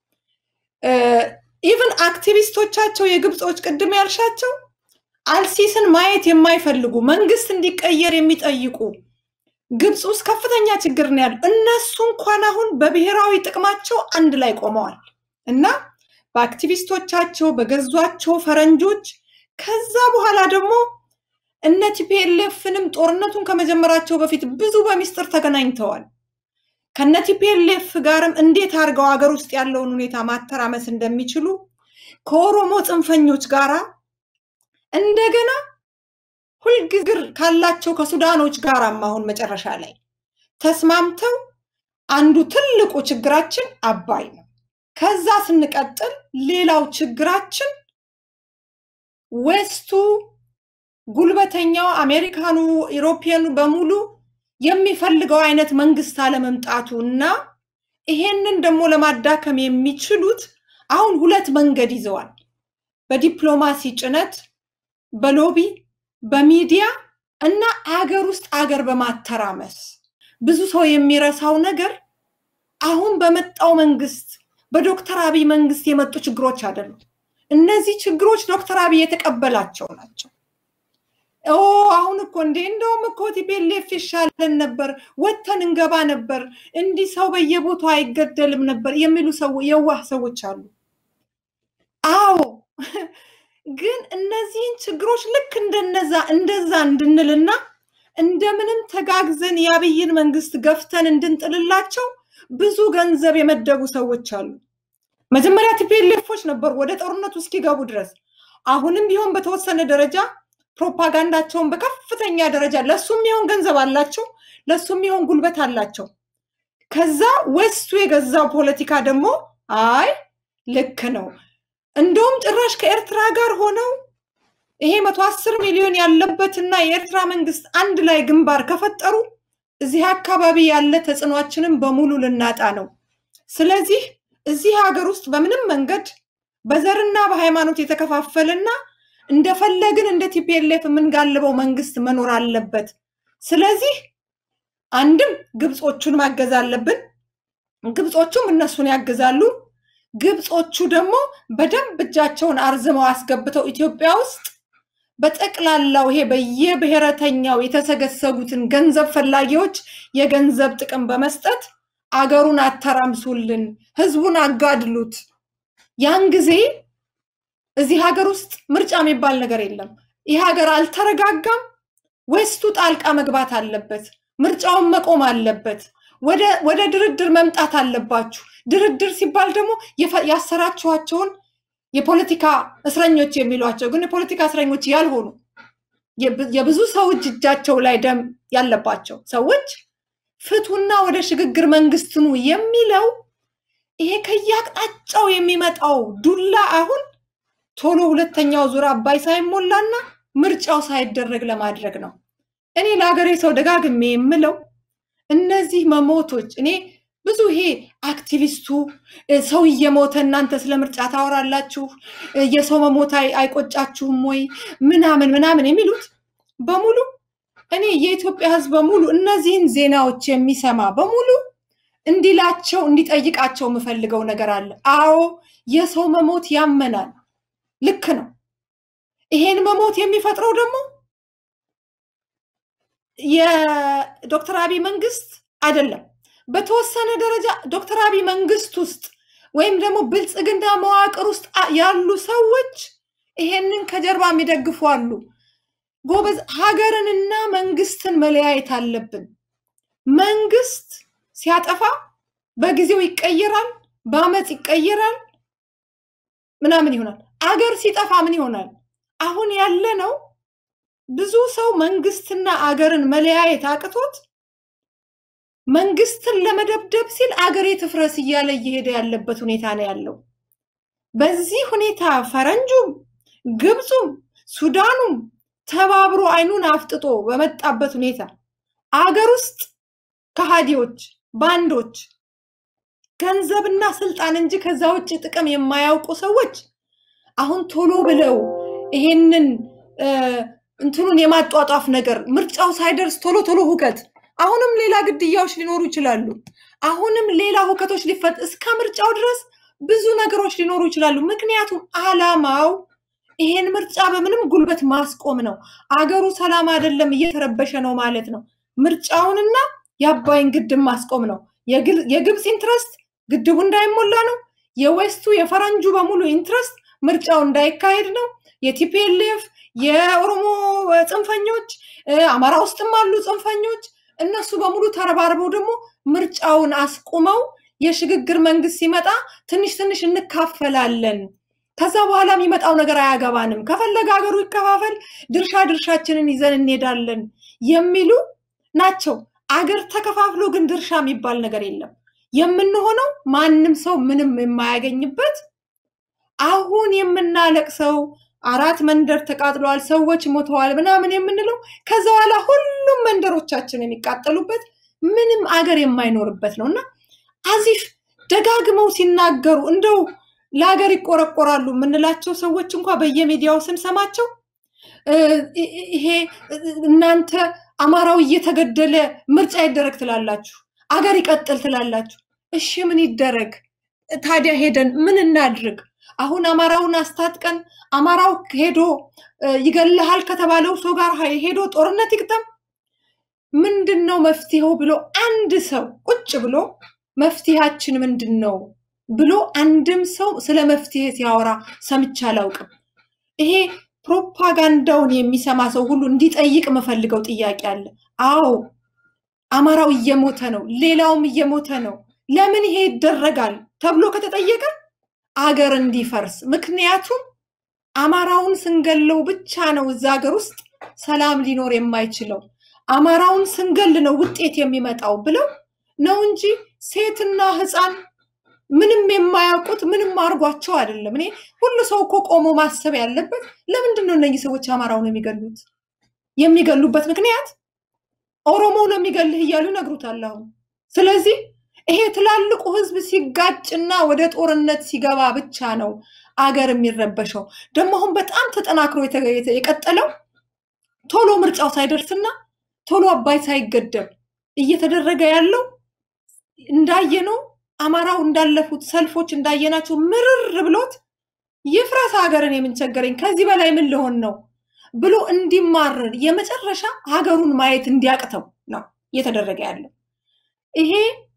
ኢቭን አክቲቪስቶቻቸው የግብፆች ቅድም ያልሻቸው አልሲስን ማየት የማይፈልጉ መንግስት እንዲቀየር የሚጠይቁ ግብፅ ውስጥ ከፍተኛ ችግር ነው ያለው። እነሱ እንኳን አሁን በብሔራዊ ጥቅማቸው አንድ ላይ ቆመዋል እና በአክቲቪስቶቻቸው በገዟቸው ፈረንጆች ከዛ በኋላ ደግሞ እነ ቲፒኤልኤፍንም ጦርነቱን ከመጀመራቸው በፊት ብዙ በሚስጥር ተገናኝተዋል። ከነ ቲፒኤልኤፍ ጋርም እንዴት አድርገው ሀገር ውስጥ ያለውን ሁኔታ ማተራመስ እንደሚችሉ ከኦሮሞ ጽንፈኞች ጋራ እንደገና ሁልጊዜ ካላቸው ከሱዳኖች ጋራም አሁን መጨረሻ ላይ ተስማምተው አንዱ ትልቁ ችግራችን አባይ ነው። ከዛ ስንቀጥል ሌላው ችግራችን ዌስቱ ጉልበተኛው አሜሪካኑ፣ ኢሮፒያኑ በሙሉ የሚፈልገው አይነት መንግስት አለመምጣቱ እና ይሄንን ደግሞ ለማዳከም የሚችሉት አሁን ሁለት መንገድ ይዘዋል። በዲፕሎማሲ ጭነት፣ በሎቢ፣ በሚዲያ እና አገር ውስጥ አገር በማተራመስ ብዙ ሰው የሚረሳው ነገር አሁን በመጣው መንግስት በዶክተር አብይ መንግስት የመጡ ችግሮች አይደሉም። እነዚህ ችግሮች ዶክተር አብይ የተቀበላቸው ናቸው። ኦ አሁን እኮ እንዴ እንደውም እኮ ቲፒኤልኤፍ ይሻለን ነበር፣ ወጥተን እንገባ ነበር፣ እንዲህ ሰው በየቦታው አይገደልም ነበር የሚሉ ሰው የዋህ ሰዎች አሉ። አዎ ግን እነዚህን ችግሮች ልክ እንደነዛ እንደዛ እንድንልና እንደምንም ተጋግዘን የአብይን መንግስት ገፍተን እንድንጥልላቸው ብዙ ገንዘብ የመደቡ ሰዎች አሉ። መጀመሪያ ቲፒኤልኤፎች ነበሩ ወደ ጦርነቱ እስኪገቡ ድረስ። አሁንም ቢሆን በተወሰነ ደረጃ ፕሮፓጋንዳቸውን በከፍተኛ ደረጃ ለሱም ይሆን ገንዘብ አላቸው፣ ለሱም ይሆን ጉልበት አላቸው። ከዛ ዌስቱ የገዛው ፖለቲካ ደግሞ አይ ልክ ነው፣ እንደውም ጭራሽ ከኤርትራ ጋር ሆነው ይሄ መቶ አስር ሚሊዮን ያለበትና የኤርትራ መንግስት አንድ ላይ ግንባር ከፈጠሩ እዚህ አካባቢ ያለ ተጽዕኗችንን በሙሉ ልናጣ ነው። ስለዚህ እዚህ ሀገር ውስጥ በምንም መንገድ በዘርና በሃይማኖት የተከፋፈልና እንደፈለግን እንደ ቲፒኤልኤፍ የምንጋልበው መንግስት መኖር አለበት። ስለዚህ አንድም ግብጾቹን ማገዝ አለብን። ግብጾቹም እነሱን ያግዛሉ። ግብጾቹ ደግሞ በደንብ እጃቸውን አርዝመው አስገብተው ኢትዮጵያ ውስጥ በጠቅላላው ይሄ በየብሔረተኛው የተሰገሰጉትን ገንዘብ ፈላጊዎች የገንዘብ ጥቅም በመስጠት አገሩን አተራምሱልን፣ ህዝቡን አጋድሉት። ያን ጊዜ እዚህ ሀገር ውስጥ ምርጫ የሚባል ነገር የለም። ይህ ሀገር አልተረጋጋም። ዌስቱ ጣልቃ መግባት አለበት። ምርጫውን መቆም አለበት። ወደ ድርድር መምጣት አለባችሁ። ድርድር ሲባል ደግሞ ያሰራችኋቸውን የፖለቲካ እስረኞች የሚሏቸው ግን የፖለቲካ እስረኞች ያልሆኑ የብዙ ሰው እጅ እጃቸው ላይ ደም ያለባቸው ሰዎች ፍቱና ወደ ሽግግር መንግስት ኑ የሚለው ይሄ ከየአቅጣጫው የሚመጣው ዱላ አሁን ቶሎ ሁለተኛው ዙር አባይ ሳይሞላና ምርጫው ሳይደረግ ለማድረግ ነው። እኔ ለሀገሬ ሰው ደጋግሜ የምለው እነዚህ መሞቶች እኔ ብዙ ይሄ አክቲቪስቱ ሰው እየሞተ እናንተ ስለ ምርጫ ታወራላችሁ፣ የሰው መሞት አይቆጫችሁም ወይ ምናምን ምናምን የሚሉት በሙሉ እኔ የኢትዮጵያ ሕዝብ በሙሉ እነዚህን ዜናዎች የሚሰማ በሙሉ እንዲላቸው እንዲጠይቃቸው የምፈልገው ነገር አለ። አዎ የሰው መሞት ያመናል፣ ልክ ነው። ይሄን መሞት የሚፈጥረው ደግሞ የዶክተር አብይ መንግስት አይደለም። በተወሰነ ደረጃ ዶክተር አብይ መንግስት ውስጥ ወይም ደግሞ ብልጽግና መዋቅር ውስጥ ያሉ ሰዎች ይሄንን ከጀርባ የሚደግፉ አሉ። ጎበዝ፣ ሀገርንና መንግስትን መለያየት አለብን። መንግስት ሲያጠፋ በጊዜው ይቀየራል፣ በአመፅ ይቀየራል፣ ምናምን ይሆናል። አገር ሲጠፋ ምን ይሆናል? አሁን ያለ ነው ብዙ ሰው መንግስትና አገርን መለያየት አቅቶት መንግስትን ለመደብደብ ሲል አገሬ ትፍረስ እያለ እየሄደ ያለበት ሁኔታ ነው ያለው። በዚህ ሁኔታ ፈረንጁም፣ ግብፁም፣ ሱዳኑም ተባብሮ አይኑን አፍጥጦ በመጣበት ሁኔታ አገር ውስጥ ከሃዲዎች፣ ባንዶች፣ ገንዘብና ስልጣን እንጂ ከዛ ውጭ ጥቅም የማያውቁ ሰዎች አሁን ቶሎ ብለው ይሄንን እንትኑን የማጧጧፍ ነገር ምርጫው ሳይደርስ ቶሎ ቶሎ ሁከት አሁንም ሌላ ግድያዎች ሊኖሩ ይችላሉ። አሁንም ሌላ ሁከቶች ሊፈጥ እስከ ምርጫው ድረስ ብዙ ነገሮች ሊኖሩ ይችላሉ። ምክንያቱም አላማው ይሄን ምርጫ በምንም ጉልበት ማስቆም ነው። አገሩ ሰላም አይደለም፣ እየተረበሸ ነው ማለት ነው። ምርጫውንና የአባይን ግድብ ማስቆም ነው። የግብፅ ኢንትረስት ግድቡ እንዳይሞላ ነው። የዌስቱ የፈረንጁ በሙሉ ኢንትረስት ምርጫው እንዳይካሄድ ነው። የቲፒኤልኤፍ የኦሮሞ ጽንፈኞች አማራ ውስጥም አሉ ጽንፈኞች እነሱ በሙሉ ተረባርበው ደግሞ ምርጫውን አስቁመው የሽግግር መንግስት ሲመጣ ትንሽ ትንሽ እንካፈላለን፣ ከዛ በኋላ የሚመጣው ነገር አያገባንም፣ ከፈለገ ሀገሩ ይከፋፈል፣ ድርሻ ድርሻችንን ይዘን እንሄዳለን የሚሉ ናቸው። አገር ተከፋፍሎ ግን ድርሻ የሚባል ነገር የለም። የምንሆነው ማንም ሰው ምንም የማያገኝበት አሁን የምናለቅሰው አራት መንደር ተቃጥለዋል፣ ሰዎች ሞተዋል ምናምን የምንለው ከዛ በኋላ ሁሉም መንደሮቻችን የሚቃጠሉበት ምንም አገር የማይኖርበት ነው እና አዚፍ ደጋግመው ሲናገሩ እንደው ለሀገር ይቆረቆራሉ የምንላቸው ሰዎች እንኳ በየሚዲያው ስንሰማቸው ይሄ እናንተ አማራው እየተገደለ ምርጫ ይደረግ ትላላችሁ፣ አገር ይቀጥል ትላላችሁ። እሺ ምን ይደረግ ታዲያ? ሄደን ምን እናድርግ? አሁን አማራውን አስታጥቀን አማራው ሄዶ ይገልሃል ከተባለው ሰው ጋር ሄዶ ጦርነት ይግጠም? ምንድን ነው መፍትሄው ብሎ አንድ ሰው ቁጭ ብሎ መፍትሄያችን ምንድን ነው ብሎ አንድም ሰው ስለ መፍትሄ ሲያወራ ሰምቼ አላውቅም። ይሄ ፕሮፓጋንዳውን የሚሰማ ሰው ሁሉ እንዲጠይቅ የምፈልገው ጥያቄ አለ። አዎ አማራው እየሞተ ነው፣ ሌላውም እየሞተ ነው። ለምን ይሄ ይደረጋል ተብሎ ከተጠየቀ አገር እንዲፈርስ። ምክንያቱም አማራውን ስንገለው ብቻ ነው እዛ ሀገር ውስጥ ሰላም ሊኖር የማይችለው አማራውን ስንገል ነው ውጤት የሚመጣው ብለው ነው እንጂ ሴትና ሕፃን ምንም የማያውቁት ምንም አድርጓቸው አይደለም። እኔ ሁሉ ሰው እኮ ቆሞ ማሰብ ያለበት ለምንድን ነው እነዚህ ሰዎች አማራውን የሚገሉት? የሚገሉበት ምክንያት ኦሮሞ ነው የሚገልህ እያሉ ይነግሩታል። አሁን ስለዚህ ይሄ ትላልቁ ህዝብ ሲጋጭና ወደ ጦርነት ሲገባ ብቻ ነው አገር የሚረበሸው። ደግሞ አሁን በጣም ተጠናክሮ የቀጠለው ቶሎ ምርጫው ሳይደርስና ቶሎ አባይ ሳይገደብ እየተደረገ ያለው እንዳየነው አማራው እንዳለፉት ሰልፎች እንዳየናቸው ምርር ብሎት ይፍረስ ሀገርን የምንቸገረኝ ከዚህ በላይ ምን ልሆን ነው ብሎ እንዲማረር የመጨረሻ ሀገሩን ማየት እንዲያቅተው ነው እየተደረገ ያለው ይሄ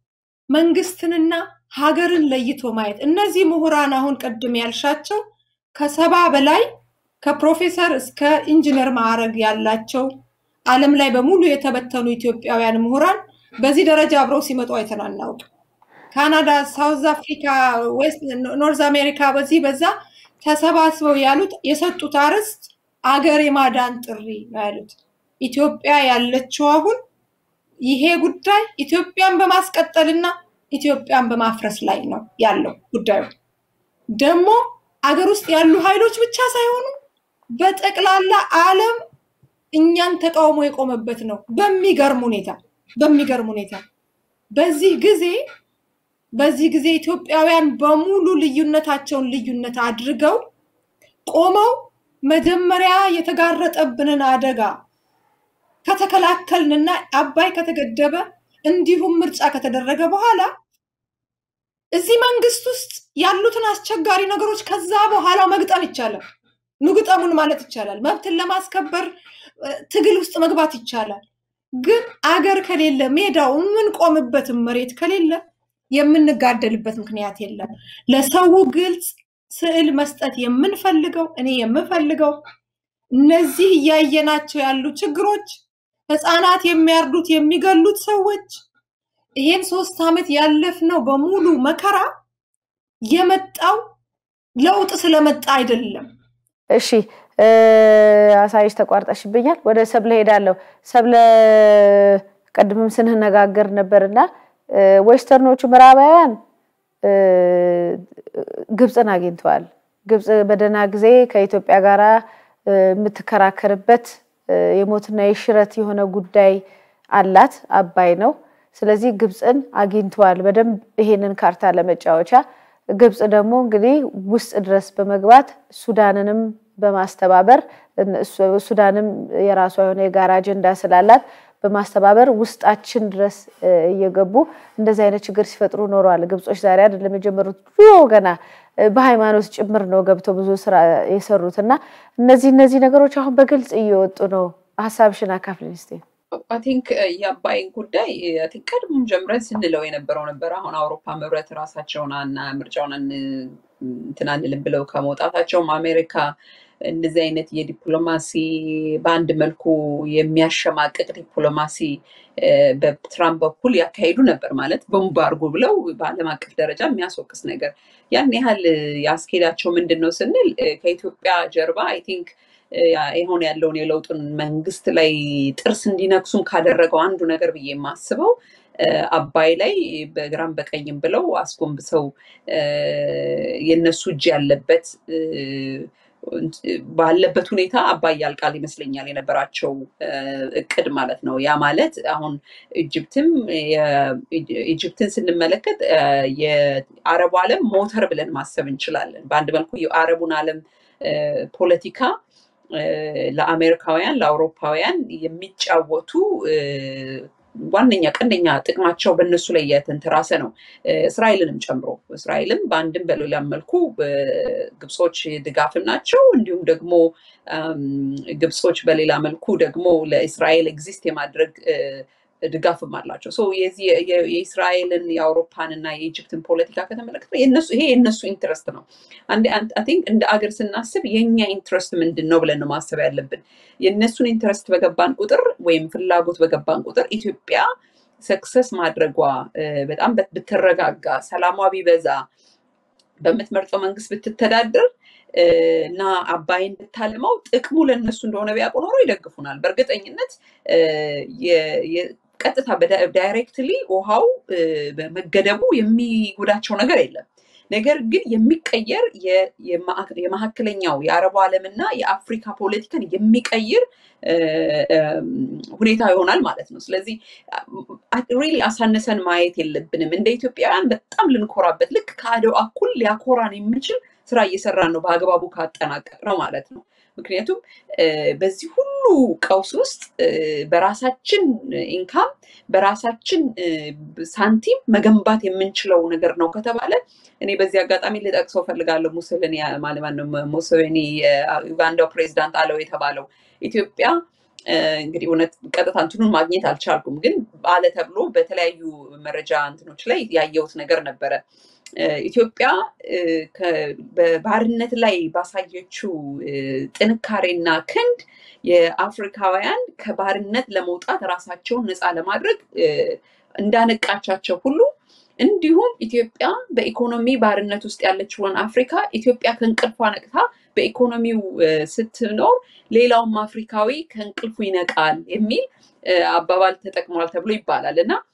መንግስትንና ሀገርን ለይቶ ማየት። እነዚህ ምሁራን አሁን ቅድም ያልሻቸው ከሰባ በላይ ከፕሮፌሰር እስከ ኢንጂነር ማዕረግ ያላቸው ዓለም ላይ በሙሉ የተበተኑ ኢትዮጵያውያን ምሁራን በዚህ ደረጃ አብረው ሲመጡ አይተን አናውቅም። ካናዳ፣ ሳውዝ አፍሪካ፣ ዌስት ኖርዝ አሜሪካ በዚህ በዛ ተሰባስበው ያሉት የሰጡት አርዕስት አገር የማዳን ጥሪ ነው ያሉት። ኢትዮጵያ ያለችው አሁን ይሄ ጉዳይ ኢትዮጵያን በማስቀጠልና ኢትዮጵያን በማፍረስ ላይ ነው ያለው ጉዳዩ። ደግሞ አገር ውስጥ ያሉ ኃይሎች ብቻ ሳይሆኑ በጠቅላላ ዓለም እኛን ተቃውሞ የቆመበት ነው በሚገርም ሁኔታ። በሚገርም ሁኔታ በዚህ ጊዜ በዚህ ጊዜ ኢትዮጵያውያን በሙሉ ልዩነታቸውን ልዩነት አድርገው ቆመው መጀመሪያ የተጋረጠብንን አደጋ ከተከላከልንና አባይ ከተገደበ እንዲሁም ምርጫ ከተደረገ በኋላ እዚህ መንግስት ውስጥ ያሉትን አስቸጋሪ ነገሮች ከዛ በኋላ መግጠም ይቻላል። ንግጠሙን ማለት ይቻላል። መብትን ለማስከበር ትግል ውስጥ መግባት ይቻላል። ግን አገር ከሌለ ሜዳው የምንቆምበትን መሬት ከሌለ የምንጋደልበት ምክንያት የለም። ለሰው ግልጽ ስዕል መስጠት የምንፈልገው እኔ የምፈልገው እነዚህ እያየናቸው ያሉ ችግሮች ህፃናት የሚያርዱት የሚገሉት ሰዎች ይሄን ሶስት ዓመት ያለፍነው በሙሉ መከራ የመጣው ለውጥ ስለመጣ አይደለም። እሺ አሳይሽ ተቋርጠሽብኛል። ወደ ሰብለ ሄዳለሁ። ሰብለ ቀድምም ስንነጋገር ነበርና ዌስተርኖቹ ምዕራባውያን ግብፅን አግኝተዋል። ግብፅ በደህና ጊዜ ከኢትዮጵያ ጋር የምትከራከርበት የሞትና የሽረት የሆነ ጉዳይ አላት፣ አባይ ነው። ስለዚህ ግብፅን አግኝተዋል በደንብ ይሄንን ካርታ ለመጫወቻ። ግብፅ ደግሞ እንግዲህ ውስጥ ድረስ በመግባት ሱዳንንም በማስተባበር ሱዳንም የራሷ የሆነ የጋራ አጀንዳ ስላላት በማስተባበር ውስጣችን ድረስ እየገቡ እንደዚህ አይነት ችግር ሲፈጥሩ ኖረዋል። ግብጾች ዛሬ አይደለም የጀመሩት፣ ድሮ ገና በሃይማኖት ጭምር ነው ገብተው ብዙ ስራ የሰሩት እና እነዚህ እነዚህ ነገሮች አሁን በግልጽ እየወጡ ነው። ሀሳብሽን አካፍልን እስኪ። አይ ቲንክ የአባይን ጉዳይ አይ ቲንክ ቀድሞም ጀምረን ስንለው የነበረው ነበር። አሁን አውሮፓ ህብረት ራሳቸውን እና ምርጫውን እንትን አንልም ብለው ከመውጣታቸውም አሜሪካ እንደዚህ አይነት የዲፕሎማሲ በአንድ መልኩ የሚያሸማቅቅ ዲፕሎማሲ በትራምፕ በኩል ያካሂዱ ነበር። ማለት ቦምብ አድርጎ ብለው በዓለም አቀፍ ደረጃ የሚያስወቅስ ነገር ያን ያህል ያስኬዳቸው ምንድን ነው ስንል ከኢትዮጵያ ጀርባ አይ ቲንክ የሆነ ያለውን የለውጡን መንግስት ላይ ጥርስ እንዲነክሱም ካደረገው አንዱ ነገር ብዬ የማስበው አባይ ላይ በግራም በቀኝም ብለው አስጎንብሰው የነሱ እጅ ያለበት ባለበት ሁኔታ አባይ ያልቃል ይመስለኛል የነበራቸው እቅድ ማለት ነው። ያ ማለት አሁን ኢጅፕትም ኢጅፕትን ስንመለከት የአረቡ ዓለም ሞተር ብለን ማሰብ እንችላለን። በአንድ መልኩ የአረቡን ዓለም ፖለቲካ ለአሜሪካውያን፣ ለአውሮፓውያን የሚጫወቱ ዋነኛ ቀንደኛ ጥቅማቸው በእነሱ ላይ የተንተራሰ ነው። እስራኤልንም ጨምሮ እስራኤልም በአንድም በሌላም መልኩ ግብጾች ድጋፍም ናቸው። እንዲሁም ደግሞ ግብጾች በሌላ መልኩ ደግሞ ለእስራኤል ኤግዚስት የማድረግ ድጋፍም አላቸው። የዚህ የእስራኤልን የአውሮፓንና የኢጅፕትን ፖለቲካ ከተመለከተ ይሄ የእነሱ ኢንትረስት ነው። ቲንክ እንደ አገር ስናስብ የእኛ ኢንትረስት ምንድን ነው ብለን ነው ማሰብ ያለብን። የእነሱን ኢንትረስት በገባን ቁጥር ወይም ፍላጎት በገባን ቁጥር ኢትዮጵያ ሰክሰስ ማድረጓ በጣም ብትረጋጋ፣ ሰላሟ ቢበዛ፣ በምትመርጠው መንግስት ብትተዳደር እና አባይን ብታልመው ጥቅሙ ለእነሱ እንደሆነ ቢያውቁ ኖሮ ይደግፉናል። በእርግጠኝነት ቀጥታ ዳይሬክትሊ ውሃው መገደቡ የሚጎዳቸው ነገር የለም። ነገር ግን የሚቀየር የመካከለኛው የአረቡ ዓለምና የአፍሪካ ፖለቲካን የሚቀይር ሁኔታ ይሆናል ማለት ነው። ስለዚህ ሪሊ አሳነሰን ማየት የለብንም። እንደ ኢትዮጵያውያን በጣም ልንኮራበት ልክ ከአድዋ እኩል ሊያኮራን የሚችል ስራ እየሰራን ነው፣ በአግባቡ ካጠናቀቅ ነው ማለት ነው። ምክንያቱም በዚህ ሁሉ ቀውስ ውስጥ በራሳችን ኢንካም በራሳችን ሳንቲም መገንባት የምንችለው ነገር ነው ከተባለ እኔ በዚህ አጋጣሚ ልጠቅሰው ፈልጋለሁ። ሙሶሊኒ ማለማነው ሙሶሊኒ የዩጋንዳው ፕሬዚዳንት አለው የተባለው ኢትዮጵያ እንግዲህ እውነት ቀጥታ እንትኑን ማግኘት አልቻልኩም፣ ግን አለ ተብሎ በተለያዩ መረጃ እንትኖች ላይ ያየሁት ነገር ነበረ። ኢትዮጵያ በባርነት ላይ ባሳየችው ጥንካሬና ክንድ የአፍሪካውያን ከባርነት ለመውጣት ራሳቸውን ነፃ ለማድረግ እንዳነቃቻቸው ሁሉ እንዲሁም ኢትዮጵያ በኢኮኖሚ ባርነት ውስጥ ያለችውን አፍሪካ ኢትዮጵያ ከእንቅልፏ ነቅታ በኢኮኖሚው ስትኖር ሌላውም አፍሪካዊ ከእንቅልፉ ይነቃል የሚል አባባል ተጠቅሟል ተብሎ ይባላል እና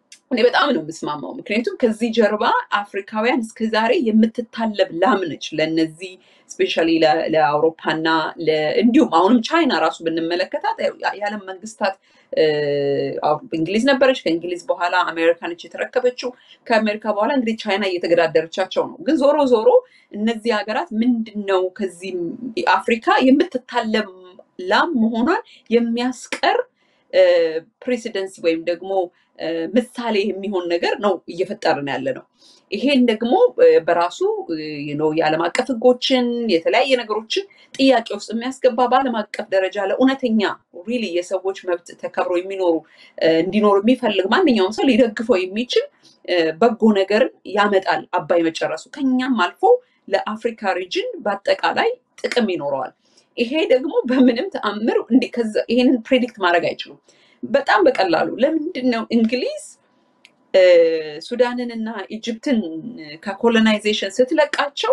እኔ በጣም ነው የምስማማው። ምክንያቱም ከዚህ ጀርባ አፍሪካውያን እስከዛሬ የምትታለብ ላም ነች ለነዚህ ስፔሻሊ ለአውሮፓና እንዲሁም አሁንም ቻይና ራሱ ብንመለከታት የዓለም መንግስታት እንግሊዝ ነበረች። ከእንግሊዝ በኋላ አሜሪካ ነች የተረከበችው። ከአሜሪካ በኋላ እንግዲህ ቻይና እየተገዳደረቻቸው ነው። ግን ዞሮ ዞሮ እነዚህ ሀገራት ምንድን ነው ከዚህ አፍሪካ የምትታለብ ላም መሆኗን የሚያስቀር ፕሬሲደንስ ወይም ደግሞ ምሳሌ የሚሆን ነገር ነው እየፈጠርን ያለ ነው። ይሄን ደግሞ በራሱ የዓለም አቀፍ ህጎችን የተለያየ ነገሮችን ጥያቄ ውስጥ የሚያስገባ በዓለም አቀፍ ደረጃ ለእውነተኛ ሪሊ የሰዎች መብት ተከብሮ የሚኖሩ እንዲኖሩ የሚፈልግ ማንኛውም ሰው ሊደግፈው የሚችል በጎ ነገርን ያመጣል። አባይ መጨረሱ ከኛም አልፎ ለአፍሪካ ሪጅን በአጠቃላይ ጥቅም ይኖረዋል። ይሄ ደግሞ በምንም ተአምር ይሄንን ፕሬዲክት ማድረግ አይችሉም። በጣም በቀላሉ ለምንድን ነው እንግሊዝ ሱዳንን እና ኢጅፕትን ከኮሎናይዜሽን ስትለቃቸው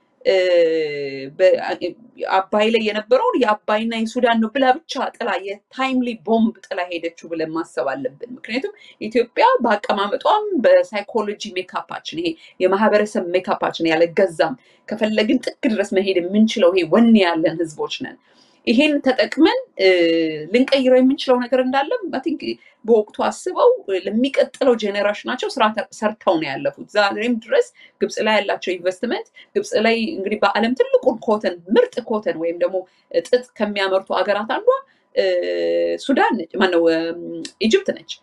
አባይ ላይ የነበረውን የአባይና የሱዳን ነው ብላ ብቻ ጥላ የታይምሊ ቦምብ ጥላ ሄደችው ብለን ማሰብ አለብን። ምክንያቱም ኢትዮጵያ በአቀማመጧም በሳይኮሎጂ ሜካፓችን ይሄ የማህበረሰብ ሜካፓችን ያለገዛም ከፈለግን ጥግ ድረስ መሄድ የምንችለው ይሄ ወኔ ያለን ህዝቦች ነን። ይሄን ተጠቅመን ልንቀይረው የምንችለው ነገር እንዳለም ቲንክ በወቅቱ አስበው ለሚቀጥለው ጄኔሬሽናቸው ስራ ሰርተው ነው ያለፉት። ዛሬም ድረስ ግብፅ ላይ ያላቸው ኢንቨስትመንት ግብፅ ላይ እንግዲህ በዓለም ትልቁን ኮተን ምርጥ ኮተን ወይም ደግሞ ጥጥ ከሚያመርቱ ሀገራት አንዷ ሱዳን ነች፣ ማነው ኢጅፕት ነች።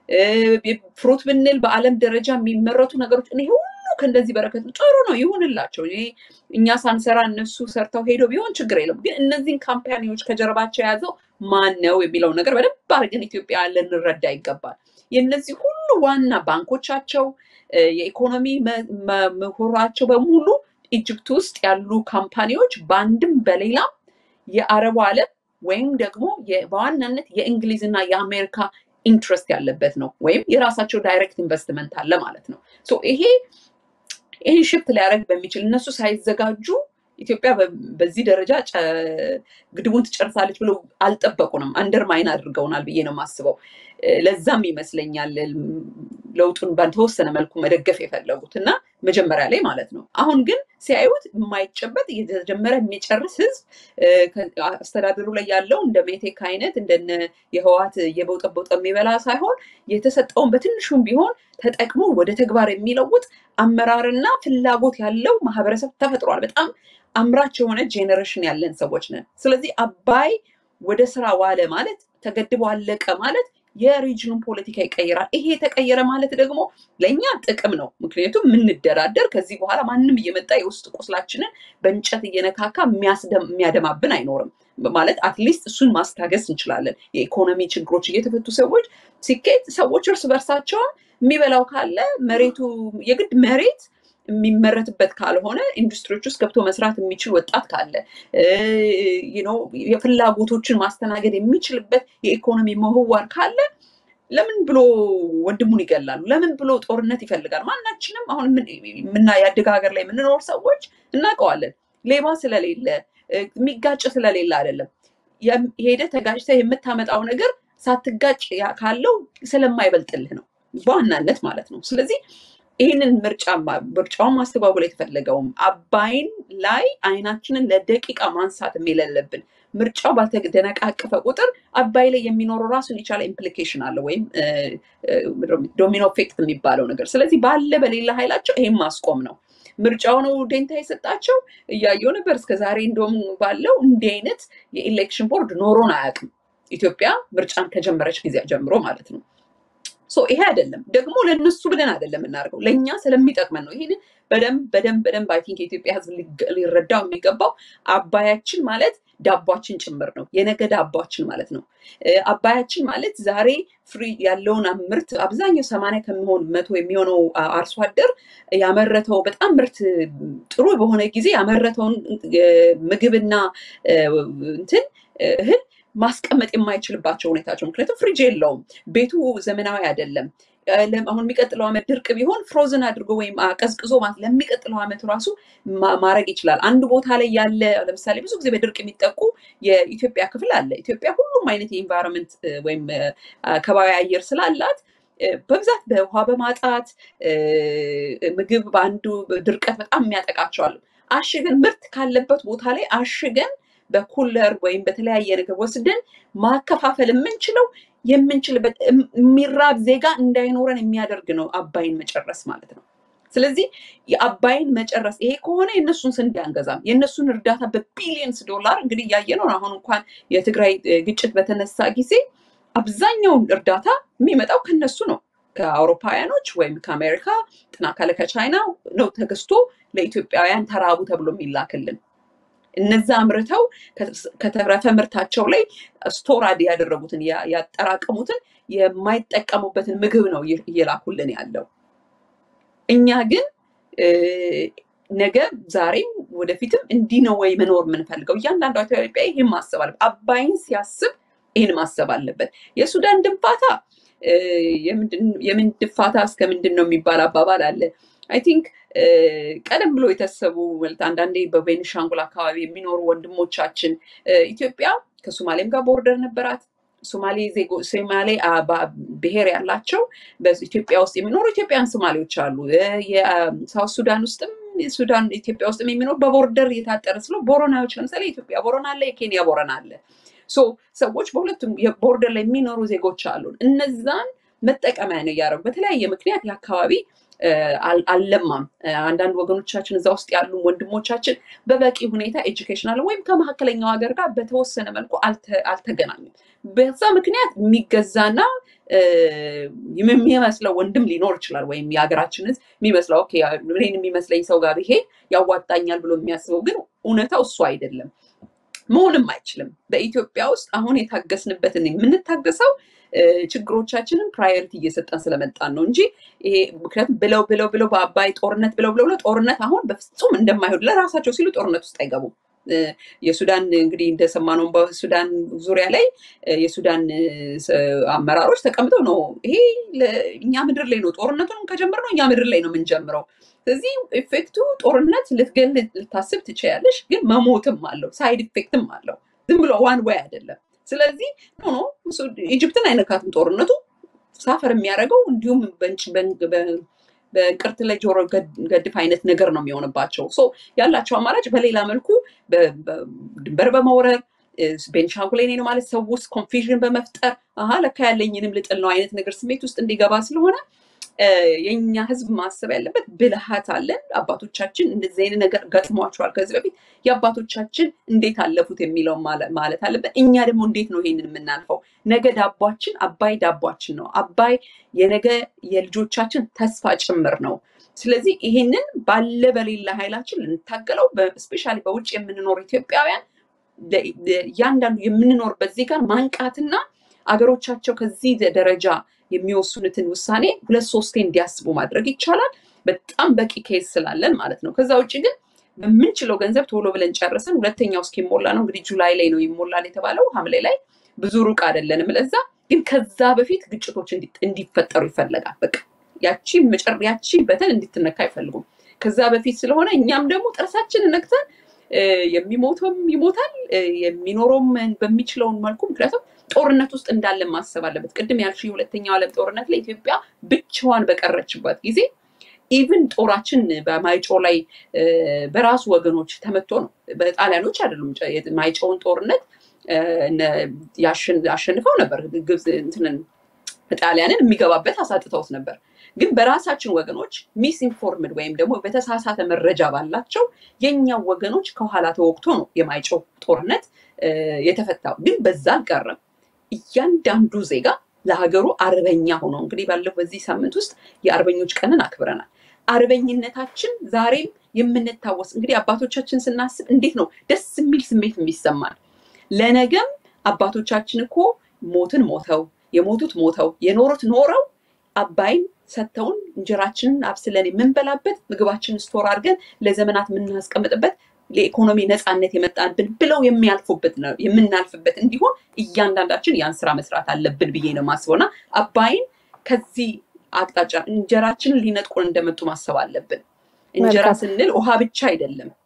ፍሩት ብንል በዓለም ደረጃ የሚመረቱ ነገሮች ይሄ ሁሉ ከእንደዚህ በረከት ጥሩ ነው ይሁንላቸው። ይሄ እኛ ሳንሰራ እነሱ ሰርተው ሄደው ቢሆን ችግር የለም። ግን እነዚህን ካምፓኒዎች ከጀርባቸው የያዘው ማን ነው የሚለው ነገር በደንብ አድርገን ኢትዮጵያ ልንረዳ ይገባል። የእነዚህ ሁሉ ዋና ባንኮቻቸው፣ የኢኮኖሚ ምሁራቸው በሙሉ ኢጅፕት ውስጥ ያሉ ካምፓኒዎች በአንድም በሌላም የአረቡ ዓለም ወይም ደግሞ በዋናነት የእንግሊዝና የአሜሪካ ኢንትረስት ያለበት ነው ወይም የራሳቸው ዳይሬክት ኢንቨስትመንት አለ ማለት ነው። ይሄ ይህን ሽፍት ሊያደርግ በሚችል እነሱ ሳይዘጋጁ ኢትዮጵያ በዚህ ደረጃ ግድቡን ትጨርሳለች ብለው አልጠበቁንም። አንደርማይን አድርገውናል ብዬ ነው የማስበው። ለዛም ይመስለኛል ለውጡን በተወሰነ መልኩ መደገፍ የፈለጉት እና መጀመሪያ ላይ ማለት ነው። አሁን ግን ሲያዩት የማይጨበጥ እየተጀመረ የሚጨርስ ህዝብ አስተዳደሩ ላይ ያለው እንደ ሜቴክ አይነት እንደነ የህዋት እየበውጠበውጠ የሚበላ ሳይሆን የተሰጠውን በትንሹም ቢሆን ተጠቅሞ ወደ ተግባር የሚለውጥ አመራርና ፍላጎት ያለው ማህበረሰብ ተፈጥሯል። በጣም አምራች የሆነ ጄኔሬሽን ያለን ሰዎች ነን። ስለዚህ አባይ ወደ ስራ ዋለ ማለት ተገድቦ አለቀ ማለት የሪጅኑን ፖለቲካ ይቀይራል። ይሄ የተቀየረ ማለት ደግሞ ለእኛ ጥቅም ነው። ምክንያቱም የምንደራደር ከዚህ በኋላ ማንም እየመጣ የውስጥ ቁስላችንን በእንጨት እየነካካ የሚያደማብን አይኖርም። ማለት አትሊስት እሱን ማስታገስ እንችላለን። የኢኮኖሚ ችግሮች እየተፈቱ ሰዎች ሲኬት ሰዎች እርስ በርሳቸውን የሚበላው ካለ መሬቱ የግድ መሬት የሚመረትበት ካልሆነ ኢንዱስትሪዎች ውስጥ ገብቶ መስራት የሚችል ወጣት ካለ የፍላጎቶችን ማስተናገድ የሚችልበት የኢኮኖሚ ምህዋር ካለ ለምን ብሎ ወንድሙን ይገላሉ? ለምን ብሎ ጦርነት ይፈልጋል? ማናችንም አሁን የምና ያደገ ሀገር ላይ የምንኖር ሰዎች እናውቀዋለን። ሌባ ስለሌለ የሚጋጭ ስለሌለ አይደለም። ሄደ ተጋጭተ የምታመጣው ነገር ሳትጋጭ ካለው ስለማይበልጥልህ ነው በዋናነት ማለት ነው። ስለዚህ ይህንን ምርጫ ምርጫውን ማስተጓጎል የተፈለገውም አባይን ላይ አይናችንን ለደቂቃ ማንሳት የሌለብን ምርጫው ባልተደነቃቀፈ ቁጥር አባይ ላይ የሚኖረው ራሱን የቻለ ኢምፕሊኬሽን አለ ወይም ዶሚኖ ኢፌክት የሚባለው ነገር። ስለዚህ ባለ በሌላ ኃይላቸው ይሄን ማስቆም ነው። ምርጫው ነው ዴንታ የሰጣቸው እያየው ነበር። እስከዛሬ እንደውም ባለው እንዲህ አይነት የኢሌክሽን ቦርድ ኖሮን አያውቅም። ኢትዮጵያ ምርጫን ከጀመረች ጊዜ ጀምሮ ማለት ነው። ይሄ አይደለም ደግሞ ለእነሱ ብለን አይደለም የምናደርገው ለእኛ ስለሚጠቅመን ነው። ይህንን በደንብ በደንብ በደንብ አይ ቲንክ የኢትዮጵያ ሕዝብ ሊረዳው የሚገባው አባያችን ማለት ዳቧችን ጭምር ነው። የነገ ዳቧችን ማለት ነው። አባያችን ማለት ዛሬ ፍሪ ያለውን ምርት አብዛኛው ሰማንያ ከሚሆን መቶ የሚሆነው አርሶ አደር ያመረተው በጣም ምርት ጥሩ በሆነ ጊዜ ያመረተውን ምግብና እንትን እህል ማስቀመጥ የማይችልባቸው ሁኔታቸው ምክንያቱም ፍሪጅ የለውም፣ ቤቱ ዘመናዊ አይደለም። አሁን የሚቀጥለው ዓመት ድርቅ ቢሆን ፍሮዝን አድርጎ ወይም ቀዝቅዞ ለሚቀጥለው ዓመት ራሱ ማድረግ ይችላል። አንድ ቦታ ላይ ያለ ለምሳሌ ብዙ ጊዜ በድርቅ የሚጠቁ የኢትዮጵያ ክፍል አለ። ኢትዮጵያ ሁሉም አይነት የኢንቫይሮንመንት ወይም ከባቢ አየር ስላላት በብዛት በውሃ በማጣት ምግብ በአንዱ ድርቀት በጣም የሚያጠቃቸዋል። አሽገን ምርት ካለበት ቦታ ላይ አሽገን በኩለር ወይም በተለያየ ነገር ወስደን ማከፋፈል የምንችለው የምንችልበት የሚራብ ዜጋ እንዳይኖረን የሚያደርግ ነው አባይን መጨረስ ማለት ነው። ስለዚህ የአባይን መጨረስ ይሄ ከሆነ የእነሱን ስንዴ አንገዛም። የእነሱን እርዳታ በቢሊየንስ ዶላር እንግዲህ እያየ ነው። አሁን እንኳን የትግራይ ግጭት በተነሳ ጊዜ አብዛኛውን እርዳታ የሚመጣው ከነሱ ነው። ከአውሮፓውያኖች ወይም ከአሜሪካ ጥና ካለ ከቻይና ነው ተገዝቶ ለኢትዮጵያውያን ተራቡ ተብሎ የሚላክልን። እነዛ አምርተው ከተረፈ ምርታቸው ላይ ስቶራድ ያደረጉትን ያጠራቀሙትን የማይጠቀሙበትን ምግብ ነው እየላኩልን ያለው። እኛ ግን ነገ ዛሬም ወደፊትም እንዲህ ነው ወይ መኖር የምንፈልገው? እያንዳንዷ ኢትዮጵያ ይህን ማሰብ አለበት። አባይን ሲያስብ ይህን ማሰብ አለበት። የሱዳን ድንፋታ የምን ድንፋታ እስከ ምንድን ነው የሚባል አባባል አለ። አይ ቲንክ ቀደም ብሎ የተሰቡ ማለት አንዳንዴ በቤኒሻንጉል አካባቢ የሚኖሩ ወንድሞቻችን ኢትዮጵያ ከሶማሌም ጋር ቦርደር ነበራት። ሶማሌ ዜጎ ሶማሌ ብሔር ያላቸው በኢትዮጵያ ውስጥ የሚኖሩ ኢትዮጵያን ሶማሌዎች አሉ። የሳውት ሱዳን ውስጥም ሱዳን ኢትዮጵያ ውስጥም የሚኖሩ በቦርደር የታጠረ ስለ ቦረናዎች ለምሳሌ የኢትዮጵያ ቦረና አለ፣ የኬንያ ቦረና አለ። ሶ ሰዎች በሁለቱም ቦርደር ላይ የሚኖሩ ዜጎች አሉን። እነዛን መጠቀሚያ ነው እያደረጉ በተለያየ ምክንያት የአካባቢ አልለማም። አንዳንድ ወገኖቻችን እዛ ውስጥ ያሉ ወንድሞቻችን በበቂ ሁኔታ ኤጁኬሽናል ወይም ከመካከለኛው ሀገር ጋር በተወሰነ መልኩ አልተገናኙም። በዛ ምክንያት የሚገዛና የሚመስለው ወንድም ሊኖር ይችላል። ወይም የሀገራችን ሕዝብ የሚመስለው እኔን የሚመስለኝ ሰው ጋር ብሄድ ያዋጣኛል ብሎ የሚያስበው ግን እውነታው እሱ አይደለም። መሆንም አይችልም። በኢትዮጵያ ውስጥ አሁን የታገስንበትን የምንታገሰው ችግሮቻችንን ፕራዮሪቲ እየሰጠን ስለመጣን ነው እንጂ ይሄ ምክንያቱም ብለው ብለው ብለው በአባይ ጦርነት ብለው ብለው ብለው ጦርነት አሁን በፍጹም እንደማይሆን ለራሳቸው ሲሉ ጦርነት ውስጥ አይገቡም። የሱዳን እንግዲህ እንደሰማነው በሱዳን ዙሪያ ላይ የሱዳን አመራሮች ተቀምጠው ነው ይሄ እኛ ምድር ላይ ነው ጦርነቱን ከጀመርነው እኛ ምድር ላይ ነው የምንጀምረው። ስለዚህ ኢፌክቱ ጦርነት ልትገል ልታስብ ትችያለሽ፣ ግን መሞትም አለው፣ ሳይድ ኢፌክትም አለው። ዝም ብሎ ዋን ወይ አይደለም። ስለዚህ ኖ ኢጅፕትን አይነካትም ጦርነቱ ሳፈር የሚያደርገው እንዲሁም በእንቅርት ላይ ጆሮ ገድፍ አይነት ነገር ነው የሚሆንባቸው። ያላቸው አማራጭ በሌላ መልኩ ድንበር በመውረር ቤንሻንጉል ላይ ነው ማለት ሰው ውስጥ ኮንፊዥን በመፍጠር አሀ ለካ ያለኝንም ልጥል ነው አይነት ነገር ስሜት ውስጥ እንዲገባ ስለሆነ የኛ ህዝብ ማሰብ ያለበት ብልሃት አለን። አባቶቻችን እንደዚህ አይነት ነገር ገጥሟቸዋል ከዚህ በፊት የአባቶቻችን እንዴት አለፉት የሚለው ማለት አለበት። እኛ ደግሞ እንዴት ነው ይሄንን የምናልፈው? ነገ ዳቧችን አባይ ዳቧችን ነው። አባይ የነገ የልጆቻችን ተስፋ ጭምር ነው። ስለዚህ ይሄንን ባለ በሌላ ኃይላችን ልንታገለው ስፔሻሊ በውጭ የምንኖር ኢትዮጵያውያን እያንዳንዱ የምንኖርበት ዜጋ ማንቃትና አገሮቻቸው ከዚህ ደረጃ የሚወስኑትን ውሳኔ ሁለት ሶስቴ እንዲያስቡ ማድረግ ይቻላል። በጣም በቂ ኬስ ስላለን ማለት ነው። ከዛ ውጭ ግን በምንችለው ገንዘብ ቶሎ ብለን ጨርሰን ሁለተኛው እስኪሞላ ነው እንግዲህ ጁላይ ላይ ነው ይሞላል የተባለው ሐምሌ ላይ ብዙ ሩቅ አይደለንም። ለዛ ግን ከዛ በፊት ግጭቶች እንዲፈጠሩ ይፈለጋል። በቃ ያቺ መጨር ያቺ በተን እንድትነካ አይፈልጉም። ከዛ በፊት ስለሆነ እኛም ደግሞ ጥርሳችንን ነክተን የሚሞተውም ይሞታል የሚኖረውም በሚችለውን መልኩ ምክንያቱም ጦርነት ውስጥ እንዳለን ማሰብ አለበት። ቅድም ያልሽው የሁለተኛው ዓለም ጦርነት ላይ ኢትዮጵያ ብቻዋን በቀረችበት ጊዜ ኢቭን ጦራችን በማይጮ ላይ በራሱ ወገኖች ተመቶ ነው። በጣሊያኖች አይደሉም። ማይጮውን ጦርነት አሸንፈው ነበር። ግብፅ እንትንን ጣሊያንን የሚገባበት አሳጥተውት ነበር። ግን በራሳችን ወገኖች ሚስ ኢንፎርምድ ወይም ደግሞ በተሳሳተ መረጃ ባላቸው የኛው ወገኖች ከኋላ ተወቅቶ ነው የማይጮው ጦርነት የተፈታው። ግን በዛ አልቀረም። እያንዳንዱ ዜጋ ለሀገሩ አርበኛ ሆኖ እንግዲህ ባለፈው በዚህ ሳምንት ውስጥ የአርበኞች ቀንን አክብረናል። አርበኝነታችን ዛሬም የምንታወስ እንግዲህ አባቶቻችን ስናስብ እንዴት ነው ደስ የሚል ስሜት የሚሰማን። ለነገም አባቶቻችን እኮ ሞትን ሞተው የሞቱት ሞተው የኖሩት ኖረው አባይን ሰጥተውን እንጀራችንን አብስለን የምንበላበት ምግባችንን ስቶር አድርገን ለዘመናት የምናስቀምጥበት ለኢኮኖሚ ነፃነት የመጣንብን ብለው የሚያልፉበት ነው የምናልፍበት እንዲሆን እያንዳንዳችን ያን ስራ መስራት አለብን ብዬ ነው የማስበው እና አባይን ከዚህ አቅጣጫ እንጀራችንን ሊነጥቁን እንደመጡ ማሰብ አለብን። እንጀራ ስንል ውሃ ብቻ አይደለም።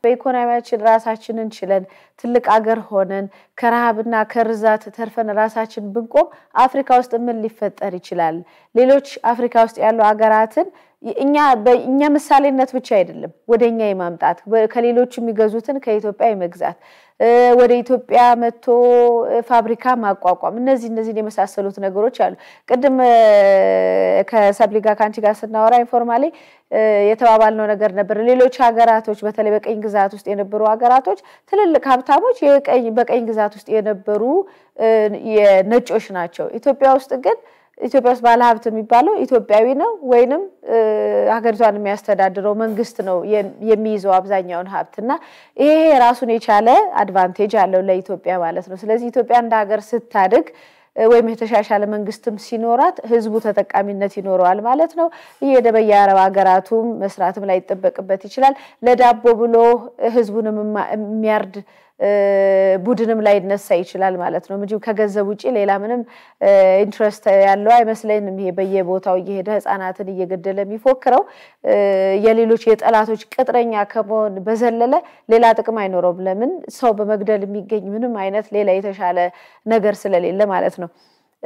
በኢኮኖሚያችን ራሳችንን ችለን ትልቅ አገር ሆነን ከረሃብና ከርዛት ተርፈን ራሳችን ብንቆም አፍሪካ ውስጥ ምን ሊፈጠር ይችላል? ሌሎች አፍሪካ ውስጥ ያሉ ሀገራትን እኛ በእኛ ምሳሌነት ብቻ አይደለም ወደ እኛ የማምጣት ከሌሎቹ የሚገዙትን ከኢትዮጵያ የመግዛት ወደ ኢትዮጵያ መጥቶ ፋብሪካ ማቋቋም እነዚህ እነዚህን የመሳሰሉት ነገሮች አሉ። ቅድም ከሰብሊ ጋር ከአንቺ ጋር ስናወራ ኢንፎርማሊ የተባባልነው ነገር ነበር። ሌሎች ሀገራቶች በተለይ በቀኝ ግዛት ውስጥ የነበሩ ሀገራቶች ትልልቅ ሀብታሞች በቀኝ ግዛት ውስጥ የነበሩ ነጮች ናቸው። ኢትዮጵያ ውስጥ ግን ኢትዮጵያ ውስጥ ባለሀብት የሚባለው ኢትዮጵያዊ ነው ወይንም ሀገሪቷን የሚያስተዳድረው መንግስት ነው የሚይዘው አብዛኛውን ሀብት እና ይሄ ራሱን የቻለ አድቫንቴጅ አለው ለኢትዮጵያ ማለት ነው። ስለዚህ ኢትዮጵያ እንደ ሀገር ስታድግ ወይም የተሻሻለ መንግስትም ሲኖራት ህዝቡ ተጠቃሚነት ይኖረዋል ማለት ነው። እየሄደ በየአረብ ሀገራቱም መስራትም ላይ ይጠበቅበት ይችላል። ለዳቦ ብሎ ህዝቡንም የሚያርድ ቡድንም ላይ ይነሳ ይችላል ማለት ነው እንጂ ከገንዘብ ውጭ ሌላ ምንም ኢንትረስት ያለው አይመስለንም። ይሄ በየቦታው እየሄደ ህፃናትን እየገደለ የሚፎክረው የሌሎች የጠላቶች ቅጥረኛ ከመሆን በዘለለ ሌላ ጥቅም አይኖረውም። ለምን ሰው በመግደል የሚገኝ ምንም አይነት ሌላ የተሻለ ነገር ስለሌለ ማለት ነው።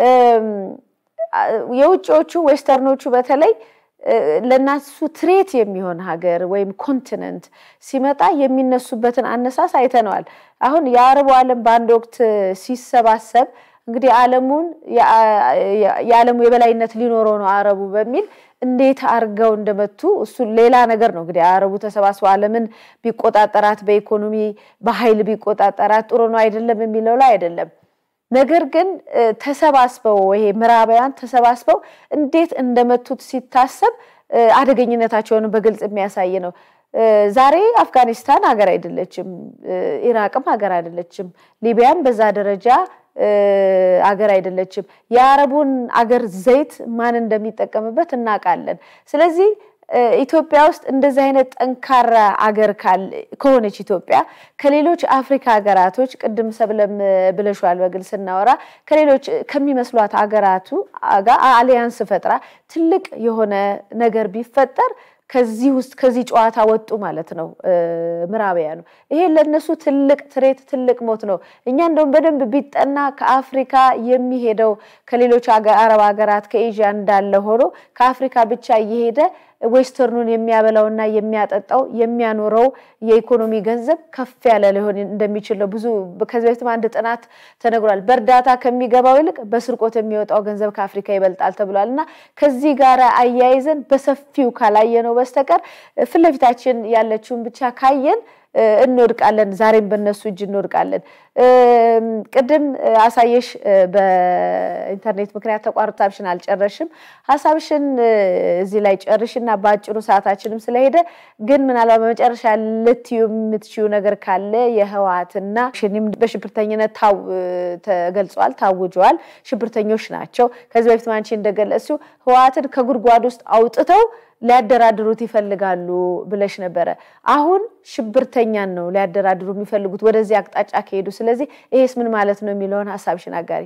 የውጭዎቹ ዌስተርኖቹ በተለይ ለእናሱ ትሬት የሚሆን ሀገር ወይም ኮንቲነንት ሲመጣ የሚነሱበትን አነሳስ አይተነዋል። አሁን የአረቡ ዓለም በአንድ ወቅት ሲሰባሰብ እንግዲህ ዓለሙን የዓለሙ የበላይነት ሊኖረው ነው አረቡ በሚል እንዴት አርገው እንደመቱ እሱ ሌላ ነገር ነው። እንግዲህ አረቡ ተሰባስበው ዓለምን ቢቆጣጠራት በኢኮኖሚ በኃይል ቢቆጣጠራት ጥሩ ነው አይደለም የሚለው ላይ አይደለም። ነገር ግን ተሰባስበው ይሄ ምዕራባውያን ተሰባስበው እንዴት እንደመቱት ሲታሰብ አደገኝነታቸውን በግልጽ የሚያሳይ ነው። ዛሬ አፍጋኒስታን ሀገር አይደለችም፣ ኢራቅም ሀገር አይደለችም፣ ሊቢያም በዛ ደረጃ አገር አይደለችም። የአረቡን አገር ዘይት ማን እንደሚጠቀምበት እናውቃለን። ስለዚህ ኢትዮጵያ ውስጥ እንደዚህ አይነት ጠንካራ አገር ከሆነች ኢትዮጵያ ከሌሎች አፍሪካ ሀገራቶች ቅድም ሰብለም ብለሻል በግል ስናወራ ከሌሎች ከሚመስሏት ሀገራቱ ጋር አሊያንስ ፈጥራ ትልቅ የሆነ ነገር ቢፈጠር ከዚህ ውስጥ ከዚህ ጨዋታ ወጡ ማለት ነው ምዕራባውያኑ። ይሄ ለእነሱ ትልቅ ትሬት ትልቅ ሞት ነው። እኛ እንደውም በደንብ ቢጠና ከአፍሪካ የሚሄደው ከሌሎች አረብ ሀገራት ከኤዥያ እንዳለ ሆኖ ከአፍሪካ ብቻ እየሄደ ዌስተርኑን የሚያበላውና የሚያጠጣው የሚያኖረው የኢኮኖሚ ገንዘብ ከፍ ያለ ሊሆን እንደሚችል ነው። ብዙ ከዚህ በፊትም አንድ ጥናት ተነግሯል። በእርዳታ ከሚገባው ይልቅ በስርቆት የሚወጣው ገንዘብ ከአፍሪካ ይበልጣል ተብሏል። እና ከዚህ ጋር አያይዘን በሰፊው ካላየነው በስተቀር ፊት ለፊታችን ያለችውን ብቻ ካየን እንወድቃለን። ዛሬም በእነሱ እጅ እንወድቃለን። ቅድም አሳየሽ በኢንተርኔት ምክንያት ተቋርጣብሽን አልጨረሽም። ሀሳብሽን እዚህ ላይ ጨርሽና በአጭሩ ሰዓታችንም ስለሄደ ግን ምናልባት በመጨረሻ ልትዩ የምትችዩ ነገር ካለ የህወሓትና ሽኒም በሽብርተኝነት ተገልጿል፣ ታውጀዋል። ሽብርተኞች ናቸው። ከዚህ በፊት አንቺ እንደገለጽሽው ህወሓትን ከጉድጓድ ውስጥ አውጥተው ሊያደራድሩት ይፈልጋሉ ብለሽ ነበረ። አሁን ሽብርተኛን ነው ሊያደራድሩ የሚፈልጉት ወደዚህ አቅጣጫ ከሄዱ። ስለዚህ ይሄስ ምን ማለት ነው የሚለውን ሀሳብሽን አጋሪ።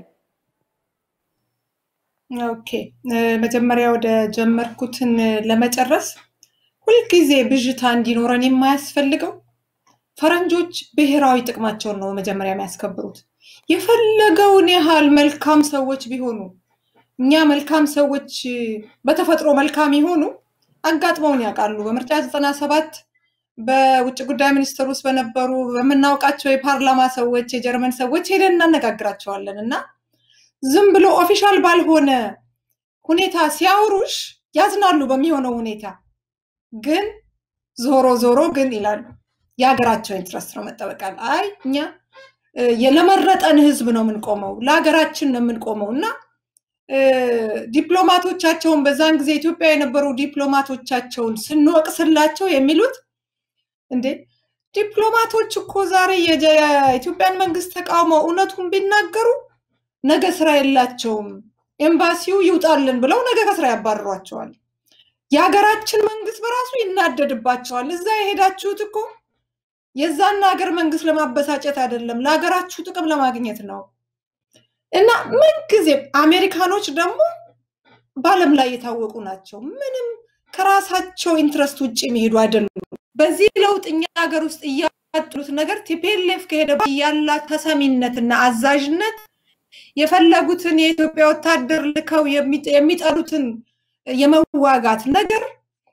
ኦኬ፣ መጀመሪያ ወደ ጀመርኩትን ለመጨረስ ሁልጊዜ ብዥታ እንዲኖረን የማያስፈልገው ፈረንጆች ብሔራዊ ጥቅማቸውን ነው መጀመሪያ የሚያስከብሩት። የፈለገውን ያህል መልካም ሰዎች ቢሆኑ እኛ መልካም ሰዎች በተፈጥሮ መልካም የሆኑ አጋጥመውን ያውቃሉ። በምርጫ ዘጠና ሰባት በውጭ ጉዳይ ሚኒስቴር ውስጥ በነበሩ በምናውቃቸው የፓርላማ ሰዎች፣ የጀርመን ሰዎች ሄደን እናነጋግራቸዋለን እና ዝም ብሎ ኦፊሻል ባልሆነ ሁኔታ ሲያወሩሽ ያዝናሉ በሚሆነው ሁኔታ ግን ዞሮ ዞሮ ግን ይላሉ የሀገራቸው ኢንትረስት ነው መጠበቃል። አይ እኛ ለመረጠን ህዝብ ነው የምንቆመው፣ ለሀገራችን ነው የምንቆመው እና ዲፕሎማቶቻቸውን በዛን ጊዜ ኢትዮጵያ የነበሩ ዲፕሎማቶቻቸውን ስንወቅስላቸው የሚሉት እንዴ ዲፕሎማቶች እኮ ዛሬ የኢትዮጵያን መንግስት ተቃውመው እውነቱን ቢናገሩ ነገ ስራ የላቸውም፣ ኤምባሲው ይውጣልን ብለው ነገ ከስራ ያባርሯቸዋል። የሀገራችን መንግስት በራሱ ይናደድባቸዋል። እዛ የሄዳችሁት እኮ የዛን ሀገር መንግስት ለማበሳጨት አይደለም፣ ለሀገራችሁ ጥቅም ለማግኘት ነው። እና ምንጊዜም አሜሪካኖች ደግሞ በዓለም ላይ የታወቁ ናቸው። ምንም ከራሳቸው ኢንትረስት ውጭ የሚሄዱ አይደሉም። በዚህ ለውጥ እኛ ሀገር ውስጥ እያጡት ነገር ቲፒኤልኤፍ ከሄደ ያላት ተሰሚነትና አዛዥነት የፈለጉትን የኢትዮጵያ ወታደር ልከው የሚጠሉትን የመዋጋት ነገር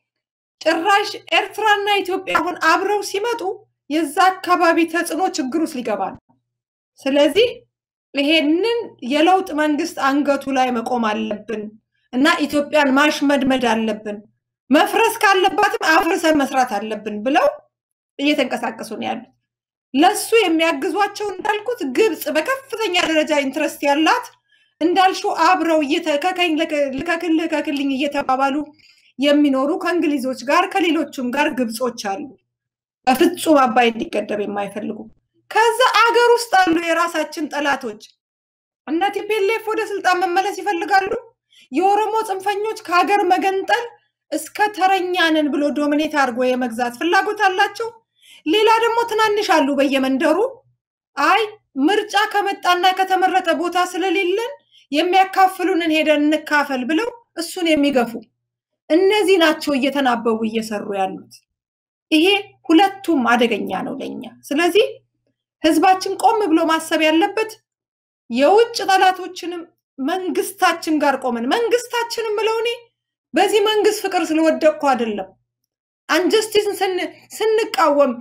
ጭራሽ ኤርትራና ኢትዮጵያ አሁን አብረው ሲመጡ የዛ አካባቢ ተጽዕኖ ችግር ውስጥ ሊገባ ነው። ስለዚህ ይሄንን የለውጥ መንግስት አንገቱ ላይ መቆም አለብን እና ኢትዮጵያን ማሽመድመድ አለብን፣ መፍረስ ካለባትም አፍርሰን መስራት አለብን ብለው እየተንቀሳቀሱ ነው ያሉት። ለሱ የሚያግዟቸው እንዳልኩት ግብፅ በከፍተኛ ደረጃ ኢንትረስት ያላት እንዳልሹ አብረው ልከክል ልከክልኝ እየተባባሉ የሚኖሩ ከእንግሊዞች ጋር ከሌሎቹም ጋር ግብጾች አሉ። በፍጹም አባይ እንዲገደብ የማይፈልጉ ከዛ አገር ውስጥ አሉ የራሳችን ጠላቶች። እነ ቲፒኤልኤፍ ወደ ስልጣን መመለስ ይፈልጋሉ። የኦሮሞ ጽንፈኞች ከሀገር መገንጠል እስከ ተረኛንን ብሎ ዶሚኔት አድርጎ የመግዛት ፍላጎት አላቸው። ሌላ ደግሞ ትናንሽ አሉ በየመንደሩ አይ ምርጫ ከመጣና ከተመረጠ ቦታ ስለሌለን የሚያካፍሉንን ሄደን እንካፈል ብለው እሱን የሚገፉ እነዚህ ናቸው እየተናበቡ እየሰሩ ያሉት። ይሄ ሁለቱም አደገኛ ነው ለኛ። ስለዚህ ህዝባችን ቆም ብሎ ማሰብ ያለበት የውጭ ጠላቶችንም መንግስታችን ጋር ቆመን መንግስታችንም ብለው እኔ በዚህ መንግስት ፍቅር ስለወደቅኩ አይደለም አንጀስቲስን ስንቃወም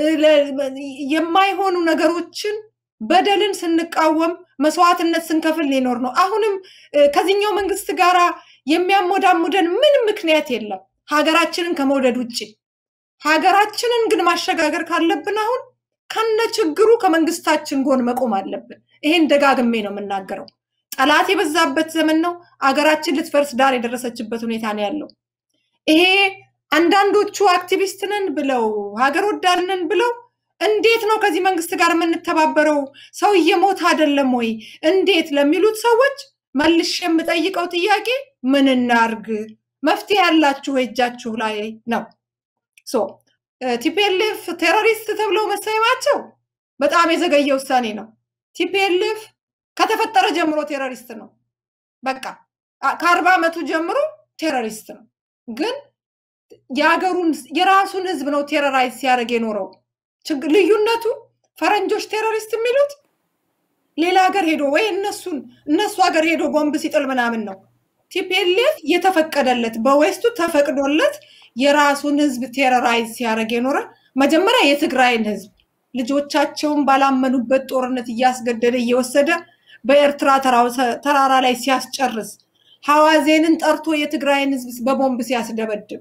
የማይሆኑ ነገሮችን በደልን ስንቃወም መስዋዕትነት ስንከፍል ሊኖር ነው። አሁንም ከዚህኛው መንግስት ጋር የሚያሞዳሙደን ምንም ምክንያት የለም ሀገራችንን ከመውደድ ውጭ። ሀገራችንን ግን ማሸጋገር ካለብን አሁን ከነ ችግሩ ከመንግስታችን ጎን መቆም አለብን። ይሄን ደጋግሜ ነው የምናገረው። ጠላት የበዛበት ዘመን ነው። አገራችን ልትፈርስ ዳር የደረሰችበት ሁኔታ ነው ያለው። ይሄ አንዳንዶቹ አክቲቪስት ነን ብለው ሀገር ወዳድ ነን ብለው እንዴት ነው ከዚህ መንግስት ጋር የምንተባበረው? ሰው እየሞተ አይደለም ወይ? እንዴት ለሚሉት ሰዎች መልሽ የምጠይቀው ጥያቄ ምን እናርግ? መፍትሄ ያላችሁ እጃችሁ ላይ ነው። ሶ ቲፒኤልኤፍ ቴሮሪስት ተብለው መሰየማቸው በጣም የዘገየ ውሳኔ ነው። ቲፒኤልኤፍ ከተፈጠረ ጀምሮ ቴሮሪስት ነው። በቃ ከአርባ ዓመቱ ጀምሮ ቴሮሪስት ነው። ግን የሀገሩን የራሱን ህዝብ ነው ቴሮራይዝ ሲያደርግ የኖረው። ልዩነቱ ፈረንጆች ቴሮሪስት የሚሉት ሌላ ሀገር ሄዶ ወይ እነሱን እነሱ ሀገር ሄዶ ቦምብ ሲጥል ምናምን ነው። ቲፒኤልኤፍ የተፈቀደለት በዌስቱ ተፈቅዶለት የራሱን ህዝብ ቴሮራይዝ ሲያደርግ የኖረ መጀመሪያ የትግራይን ህዝብ ልጆቻቸውን ባላመኑበት ጦርነት እያስገደደ እየወሰደ በኤርትራ ተራራ ላይ ሲያስጨርስ ሐዋዜንን ጠርቶ የትግራይን ህዝብ በቦምብ ሲያስደበድብ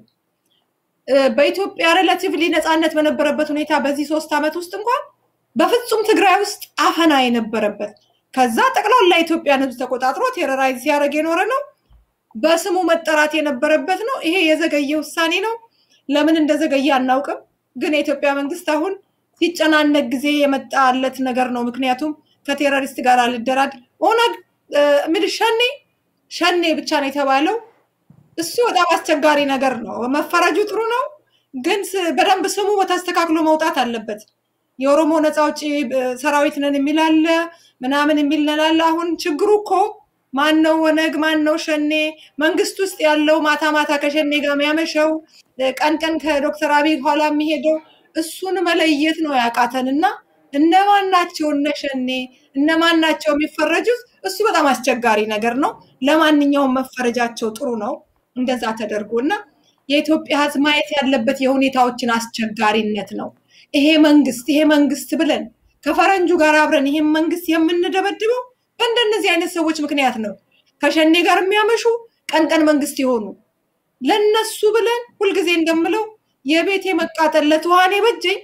በኢትዮጵያ ሬላቲቭሊ ነፃነት በነበረበት ሁኔታ በዚህ ሶስት ዓመት ውስጥ እንኳን በፍጹም ትግራይ ውስጥ አፈና የነበረበት ከዛ ጠቅላላ ኢትዮጵያን ህዝብ ተቆጣጥሮ ቴሮራይዝ ሲያደርግ የኖረ ነው። በስሙ መጠራት የነበረበት ነው። ይሄ የዘገየ ውሳኔ ነው። ለምን እንደዘገየ አናውቅም። ግን የኢትዮጵያ መንግስት አሁን ሲጨናነቅ ጊዜ የመጣለት ነገር ነው። ምክንያቱም ከቴሮሪስት ጋር አልደራድ ኦነግ ምድ ሸኔ ሸኔ ብቻ ነው የተባለው። እሱ በጣም አስቸጋሪ ነገር ነው። መፈረጁ ጥሩ ነው፣ ግን በደንብ ስሙ በተስተካክሎ መውጣት አለበት። የኦሮሞ ነፃ አውጪ ሰራዊት ነን የሚላለ ምናምን የሚልነላለ። አሁን ችግሩ እኮ ማን ነው ኦነግ? ማን ነው ሸኔ? መንግስት ውስጥ ያለው ማታ ማታ ከሸኔ ጋር የሚያመሸው ቀን ቀን ከዶክተር አብይ ኋላ የሚሄደው እሱን መለየት ነው ያቃተን እና እነማን ናቸው እነ ሸኔ እነማን ናቸው የሚፈረጁት? እሱ በጣም አስቸጋሪ ነገር ነው። ለማንኛውም መፈረጃቸው ጥሩ ነው እንደዛ ተደርጎ እና የኢትዮጵያ ህዝብ ማየት ያለበት የሁኔታዎችን አስቸጋሪነት ነው። ይሄ መንግስት ይሄ መንግስት ብለን ከፈረንጁ ጋር አብረን ይሄን መንግስት የምንደበድበው በእንደነዚህ አይነት ሰዎች ምክንያት ነው። ከሸኔ ጋር የሚያመሹ ቀን ቀን መንግስት የሆኑ ለነሱ ብለን ሁልጊዜ እንደምለው የቤቴ መቃጠል ለትኋኔ በጀኝ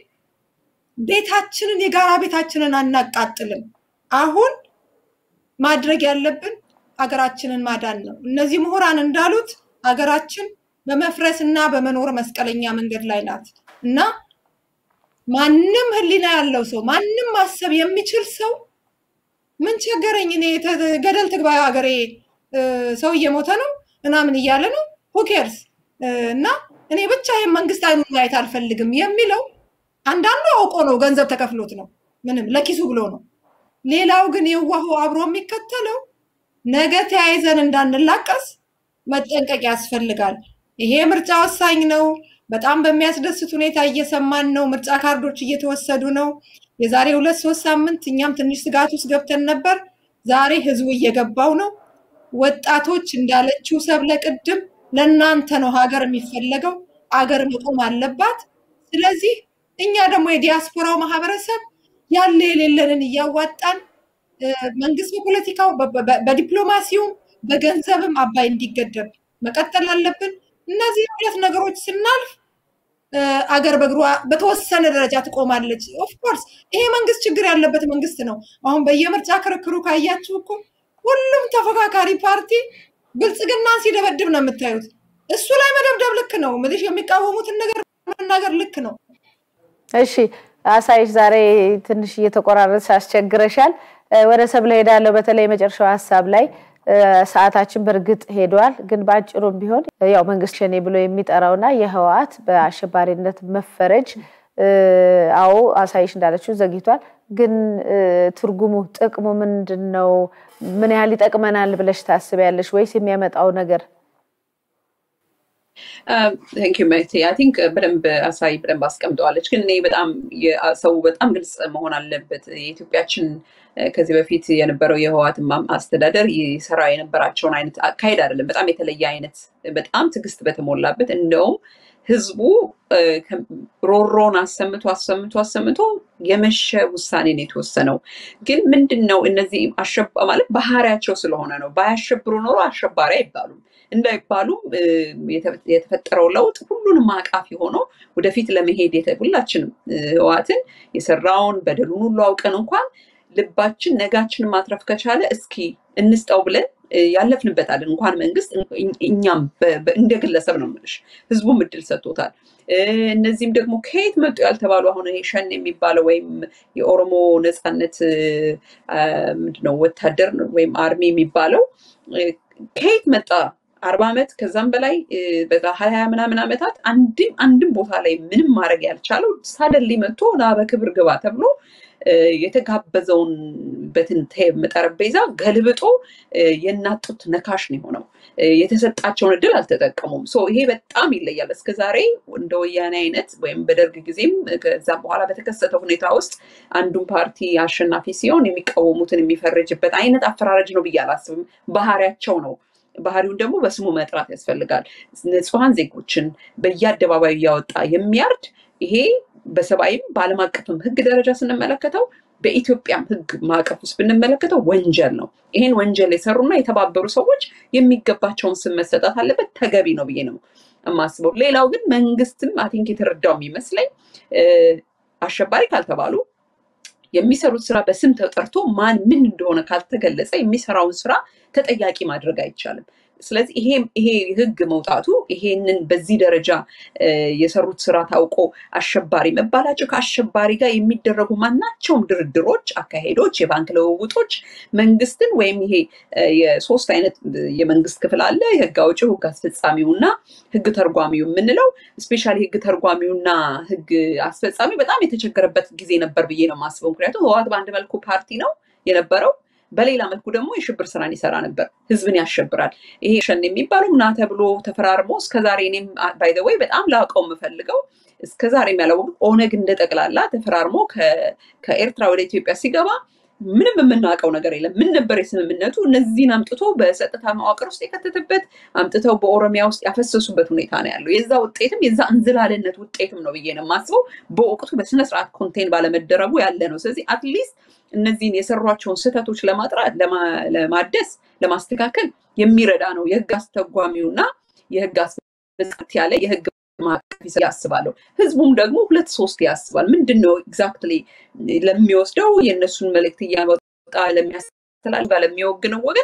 ቤታችንን የጋራ ቤታችንን አናቃጥልም። አሁን ማድረግ ያለብን ሀገራችንን ማዳን ነው። እነዚህ ምሁራን እንዳሉት ሀገራችን በመፍረስ እና በመኖር መስቀለኛ መንገድ ላይ ናት እና ማንም ህሊና ያለው ሰው ማንም ማሰብ የሚችል ሰው ምን ቸገረኝ እኔ ገደል ትግባ ሀገሬ ሰው እየሞተ ነው ምናምን እያለ ነው ሁኬርስ እና እኔ ብቻ ይህን መንግስት አይኑን ማየት አልፈልግም የሚለው አንዳንዱ አውቆ ነው፣ ገንዘብ ተከፍሎት ነው፣ ምንም ለኪሱ ብሎ ነው። ሌላው ግን የዋሁ አብሮ የሚከተለው ነገ ተያይዘን እንዳንላቀስ መጠንቀቅ ያስፈልጋል። ይሄ ምርጫ ወሳኝ ነው። በጣም በሚያስደስት ሁኔታ እየሰማን ነው። ምርጫ ካርዶች እየተወሰዱ ነው። የዛሬ ሁለት ሶስት ሳምንት እኛም ትንሽ ስጋት ውስጥ ገብተን ነበር። ዛሬ ህዝቡ እየገባው ነው። ወጣቶች እንዳለችው ሰብለ ቅድም ለእናንተ ነው ሀገር የሚፈለገው፣ አገር መቆም አለባት። ስለዚህ እኛ ደግሞ የዲያስፖራው ማህበረሰብ ያለ የሌለንን እያዋጣን መንግስት በፖለቲካው በዲፕሎማሲውም በገንዘብም አባይ እንዲገደብ መቀጠል አለብን። እነዚህ ሁለት ነገሮች ስናልፍ አገር በእግሯ በተወሰነ ደረጃ ትቆማለች። ኦፍኮርስ ይሄ መንግስት ችግር ያለበት መንግስት ነው። አሁን በየምርጫ ክርክሩ ካያችሁ እኮ ሁሉም ተፎካካሪ ፓርቲ ብልጽግናን ሲደበድብ ነው የምታዩት። እሱ ላይ መደብደብ ልክ ነው። ምልሽ የሚቃወሙትን ነገር መናገር ልክ ነው። እሺ አሳይሽ፣ ዛሬ ትንሽ እየተቆራረጥ አስቸግረሻል። ወደ ሰብለ ሄዳለሁ። በተለይ የመጨረሻው ሀሳብ ላይ ሰዓታችን በእርግጥ ሄዷል፣ ግን በአጭሩም ቢሆን ያው መንግስት ሸኔ ብሎ የሚጠራውና የህወሓት በአሸባሪነት መፈረጅ አዎ አሳይሽ እንዳለችው ዘግይቷል። ግን ትርጉሙ ጥቅሙ ምንድን ነው? ምን ያህል ይጠቅመናል ብለሽ ታስቢያለሽ? ወይስ የሚያመጣው ነገር ቴንክ ዩ መቴ አይ ቲንክ በደንብ አሳይ በደንብ አስቀምጠዋለች። ግን እኔ በጣም ሰው በጣም ግልጽ መሆን አለበት። የኢትዮጵያችን ከዚህ በፊት የነበረው የህወሓት አስተዳደር ይሰራ የነበራቸውን አይነት አካሄድ አይደለም። በጣም የተለየ አይነት በጣም ትዕግስት በተሞላበት እንደውም ህዝቡ ሮሮን አሰምቶ አሰምቶ አሰምቶ የመሸ ውሳኔ ነው የተወሰነው። ግን ምንድን ነው እነዚህ ማለት ባህሪያቸው ስለሆነ ነው። ባያሸብሩ ኖሮ አሸባሪ አይባሉም። እንዳይባሉም የተፈጠረው ለውጥ ሁሉንም አቃፊ ሆኖ ወደፊት ለመሄድ ሁላችንም ህወሓትን የሰራውን በደሉን ሁሉ አውቀን እንኳን ልባችን ነጋችንን ማትረፍ ከቻለ እስኪ እንስጠው ብለን ያለፍንበታለን። እንኳን መንግስት እኛም እንደ ግለሰብ ነው የምልሽ፣ ህዝቡም እድል ሰጥቶታል። እነዚህም ደግሞ ከየት መጡ ያልተባሉ አሁን ይሄ ሸኔ የሚባለው ወይም የኦሮሞ ነፃነት ምንድነው ወታደር ወይም አርሚ የሚባለው ከየት መጣ? አርባ ዓመት ከዛም በላይ በዛ ሀያ ምናምን ዓመታት አንድም አንድም ቦታ ላይ ምንም ማድረግ ያልቻለው ሳደሊ መጥቶ ና በክብር ግባ ተብሎ የተጋበዘውን በትን ጠረጴዛ ገልብጦ የናጡት ነካሽ ነው የሆነው። የተሰጣቸውን እድል አልተጠቀሙም። ይሄ በጣም ይለያል። እስከ ዛሬ እንደ ወያኔ አይነት ወይም በደርግ ጊዜም ከዛም በኋላ በተከሰተ ሁኔታ ውስጥ አንዱን ፓርቲ አሸናፊ ሲሆን የሚቃወሙትን የሚፈርጅበት አይነት አፈራረጅ ነው ብዬ አላስብም። ባህሪያቸው ነው። ባህሪውን ደግሞ በስሙ መጥራት ያስፈልጋል። ንጹሐን ዜጎችን በየአደባባዩ እያወጣ የሚያርድ ይሄ በሰብአዊም በዓለም አቀፍም ሕግ ደረጃ ስንመለከተው በኢትዮጵያም ሕግ ማዕቀፍ ውስጥ ብንመለከተው ወንጀል ነው። ይሄን ወንጀል የሰሩና የተባበሩ ሰዎች የሚገባቸውን ስም መሰጠት አለበት። ተገቢ ነው ብዬ ነው የማስበው። ሌላው ግን መንግስትም አቲንክ የተረዳው የሚመስለኝ አሸባሪ ካልተባሉ የሚሰሩት ስራ በስም ተጠርቶ ማን ምን እንደሆነ ካልተገለጸ የሚሰራውን ስራ ተጠያቂ ማድረግ አይቻልም። ስለዚህ ይሄ ይሄ ህግ መውጣቱ ይሄንን በዚህ ደረጃ የሰሩት ስራ ታውቆ አሸባሪ መባላቸው ከአሸባሪ ጋር የሚደረጉ ማናቸውም ድርድሮች፣ አካሄዶች፣ የባንክ ልውውጦች መንግስትን ወይም ይሄ የሶስት አይነት የመንግስት ክፍል አለ። የህግ አውጪው፣ ህግ አስፈጻሚው እና ህግ ተርጓሚው የምንለው ስፔሻሊ ህግ ተርጓሚውና ህግ አስፈጻሚው በጣም የተቸገረበት ጊዜ ነበር ብዬ ነው የማስበው። ምክንያቱም ህወሓት በአንድ መልኩ ፓርቲ ነው የነበረው በሌላ መልኩ ደግሞ የሽብር ስራን ይሰራ ነበር። ህዝብን ያሸብራል። ይሄ ሸኔ የሚባለው ና ተብሎ ተፈራርሞ እስከዛሬ እኔም ባይ ዘ ወይ በጣም ላውቀው የምፈልገው እስከዛሬም ያላወቁት ኦነግ እንደ ጠቅላላ ተፈራርሞ ከኤርትራ ወደ ኢትዮጵያ ሲገባ ምንም የምናውቀው ነገር የለም። ምን ነበር የስምምነቱ? እነዚህን አምጥቶ በጸጥታ መዋቅር ውስጥ የከተተበት አምጥተው በኦሮሚያ ውስጥ ያፈሰሱበት ሁኔታ ነው ያለው። የዛ ውጤትም የዛ እንዝላልነት ውጤትም ነው ብዬ ነው የማስበው። በወቅቱ በስነስርዓት ኮንቴን ባለመደረጉ ያለ ነው። ስለዚህ አትሊስት እነዚህን የሰሯቸውን ስህተቶች ለማጥራት ለማደስ ለማስተካከል የሚረዳ ነው የህግ አስተጓሚውና የህግ አስፈጻሚ ያለ የህግ ማዕቀፍ ያስባለሁ። ህዝቡም ደግሞ ሁለት ሶስት ያስባል። ምንድን ነው ኤግዛክትሊ ለሚወስደው የእነሱን መልእክት እያወጣ ለሚያስተላልፍ ለሚወግነው ወገን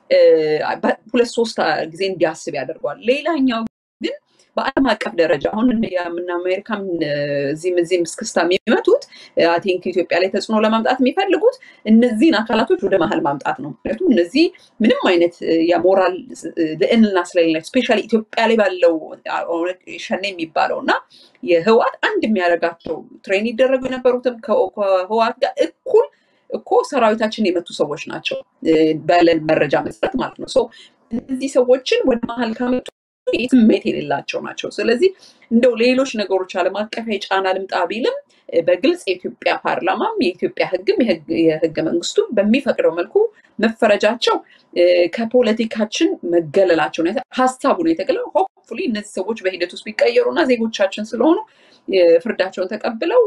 ሁለት ሶስት ጊዜ እንዲያስብ ያደርገዋል። ሌላኛው ግን በዓለም አቀፍ ደረጃ አሁን የምና አሜሪካም እዚህም እዚህም እስክስታ የሚመቱት አይ ቲንክ ኢትዮጵያ ላይ ተጽዕኖ ለማምጣት የሚፈልጉት እነዚህን አካላቶች ወደ መሀል ማምጣት ነው። ምክንያቱም እነዚህ ምንም አይነት የሞራል ልዕልና ስለሌላቸው ስፔሻሊ ኢትዮጵያ ላይ ባለው ሸኔ የሚባለው እና የህወሓት አንድ የሚያደርጋቸው ትሬን ይደረጉ የነበሩትም ከህወሓት ጋር እኩል እኮ ሰራዊታችን የመቱ ሰዎች ናቸው ባለን መረጃ መሰረት ማለት ነው። እነዚህ ሰዎችን ወደ መሀል ካመጡ ስሜት የሌላቸው ናቸው። ስለዚህ እንደው ሌሎች ነገሮች ዓለም አቀፋዊ ጫና ልምጣ ቢልም በግልጽ የኢትዮጵያ ፓርላማም የኢትዮጵያ ሕግም የህገ መንግስቱ በሚፈቅደው መልኩ መፈረጃቸው ከፖለቲካችን መገለላቸው ሀሳቡ ነው የተገለው። ሆፕፉሊ እነዚህ ሰዎች በሂደት ውስጥ ቢቀየሩ እና ዜጎቻችን ስለሆኑ ፍርዳቸውን ተቀብለው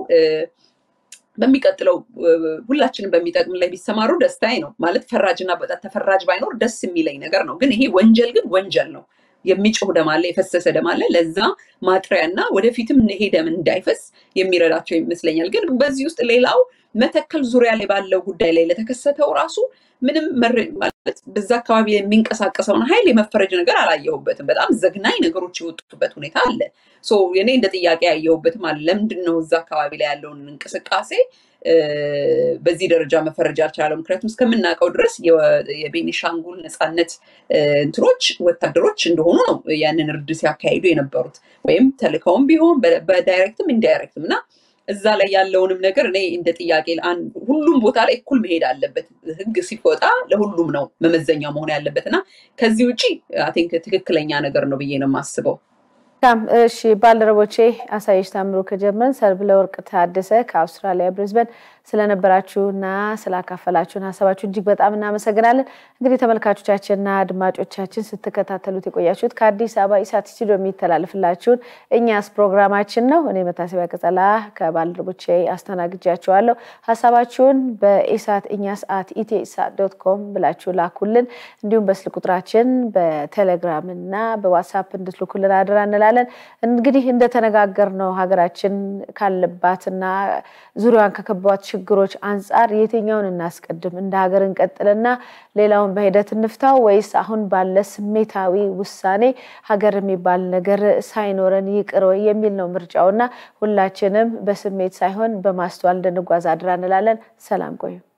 በሚቀጥለው ሁላችንም በሚጠቅም ላይ ቢሰማሩ ደስታዬ ነው። ማለት ፈራጅና በጣም ተፈራጅ ባይኖር ደስ የሚለኝ ነገር ነው። ግን ይሄ ወንጀል ግን ወንጀል ነው። የሚጮህ ደም አለ፣ የፈሰሰ ደም አለ። ለዛ ማጥሪያ እና ወደፊትም ይሄ ደም እንዳይፈስ የሚረዳቸው ይመስለኛል። ግን በዚህ ውስጥ ሌላው መተከል ዙሪያ ላይ ባለው ጉዳይ ላይ ለተከሰተው ራሱ ምንም ማለት በዛ አካባቢ የሚንቀሳቀሰውን ኃይል የመፈረጅ ነገር አላየሁበትም። በጣም ዘግናኝ ነገሮች የወጡበት ሁኔታ አለ። እኔ እንደ ጥያቄ ያየሁበትም አለ። ለምንድን ነው እዛ አካባቢ ላይ ያለውን እንቅስቃሴ በዚህ ደረጃ መፈረጅ አልቻለው? ምክንያቱም እስከምናውቀው ድረስ የቤኒሻንጉል ነፃነት እንትኖች ወታደሮች እንደሆኑ ነው ያንን እርድ ሲያካሂዱ የነበሩት ወይም ተልከውም ቢሆን በዳይሬክትም ኢንዳይሬክትም እና እዛ ላይ ያለውንም ነገር እኔ እንደ ጥያቄ ሁሉም ቦታ ላይ እኩል መሄድ አለበት። ህግ ሲወጣ ለሁሉም ነው መመዘኛ መሆን ያለበት እና ከዚህ ውጭ አይ ቲንክ ትክክለኛ ነገር ነው ብዬ ነው የማስበው። እሺ ባልደረቦቼ አሳየሽ ታምሩ ከጀርመን፣ ሰርብለ ወርቅ ታደሰ ከአውስትራሊያ ብሪዝበን ስለነበራችሁና ስላካፈላችሁን ሀሳባችሁ እጅግ በጣም እናመሰግናለን። እንግዲህ ተመልካቾቻችንና አድማጮቻችን ስትከታተሉት የቆያችሁት ከአዲስ አበባ ኢሳት ስቱዲዮ የሚተላለፍላችሁን እኛስ ፕሮግራማችን ነው። እኔ መታሰቢያ ቀጸላ ከባልደረቦቼ አስተናግጃችኋለሁ። ሀሳባችሁን በኢሳት እኛስ አት ኢትዮኢሳት ዶት ኮም ብላችሁ ላኩልን። እንዲሁም በስልክ ቁጥራችን በቴሌግራም እና በዋትሳፕ እንድትልኩልን አድራ እንላለን። እንግዲህ እንደተነጋገርነው ሀገራችን ካለባትና ዙሪያዋን ከከባት ችግሮች አንጻር የትኛውን እናስቀድም? እንደ ሀገር እንቀጥልና ሌላውን በሂደት እንፍታው ወይስ አሁን ባለ ስሜታዊ ውሳኔ ሀገር የሚባል ነገር ሳይኖረን ይቅር ወይ የሚል ነው ምርጫውና ሁላችንም በስሜት ሳይሆን በማስተዋል እንድንጓዝ አድራ እንላለን። ሰላም ቆዩ።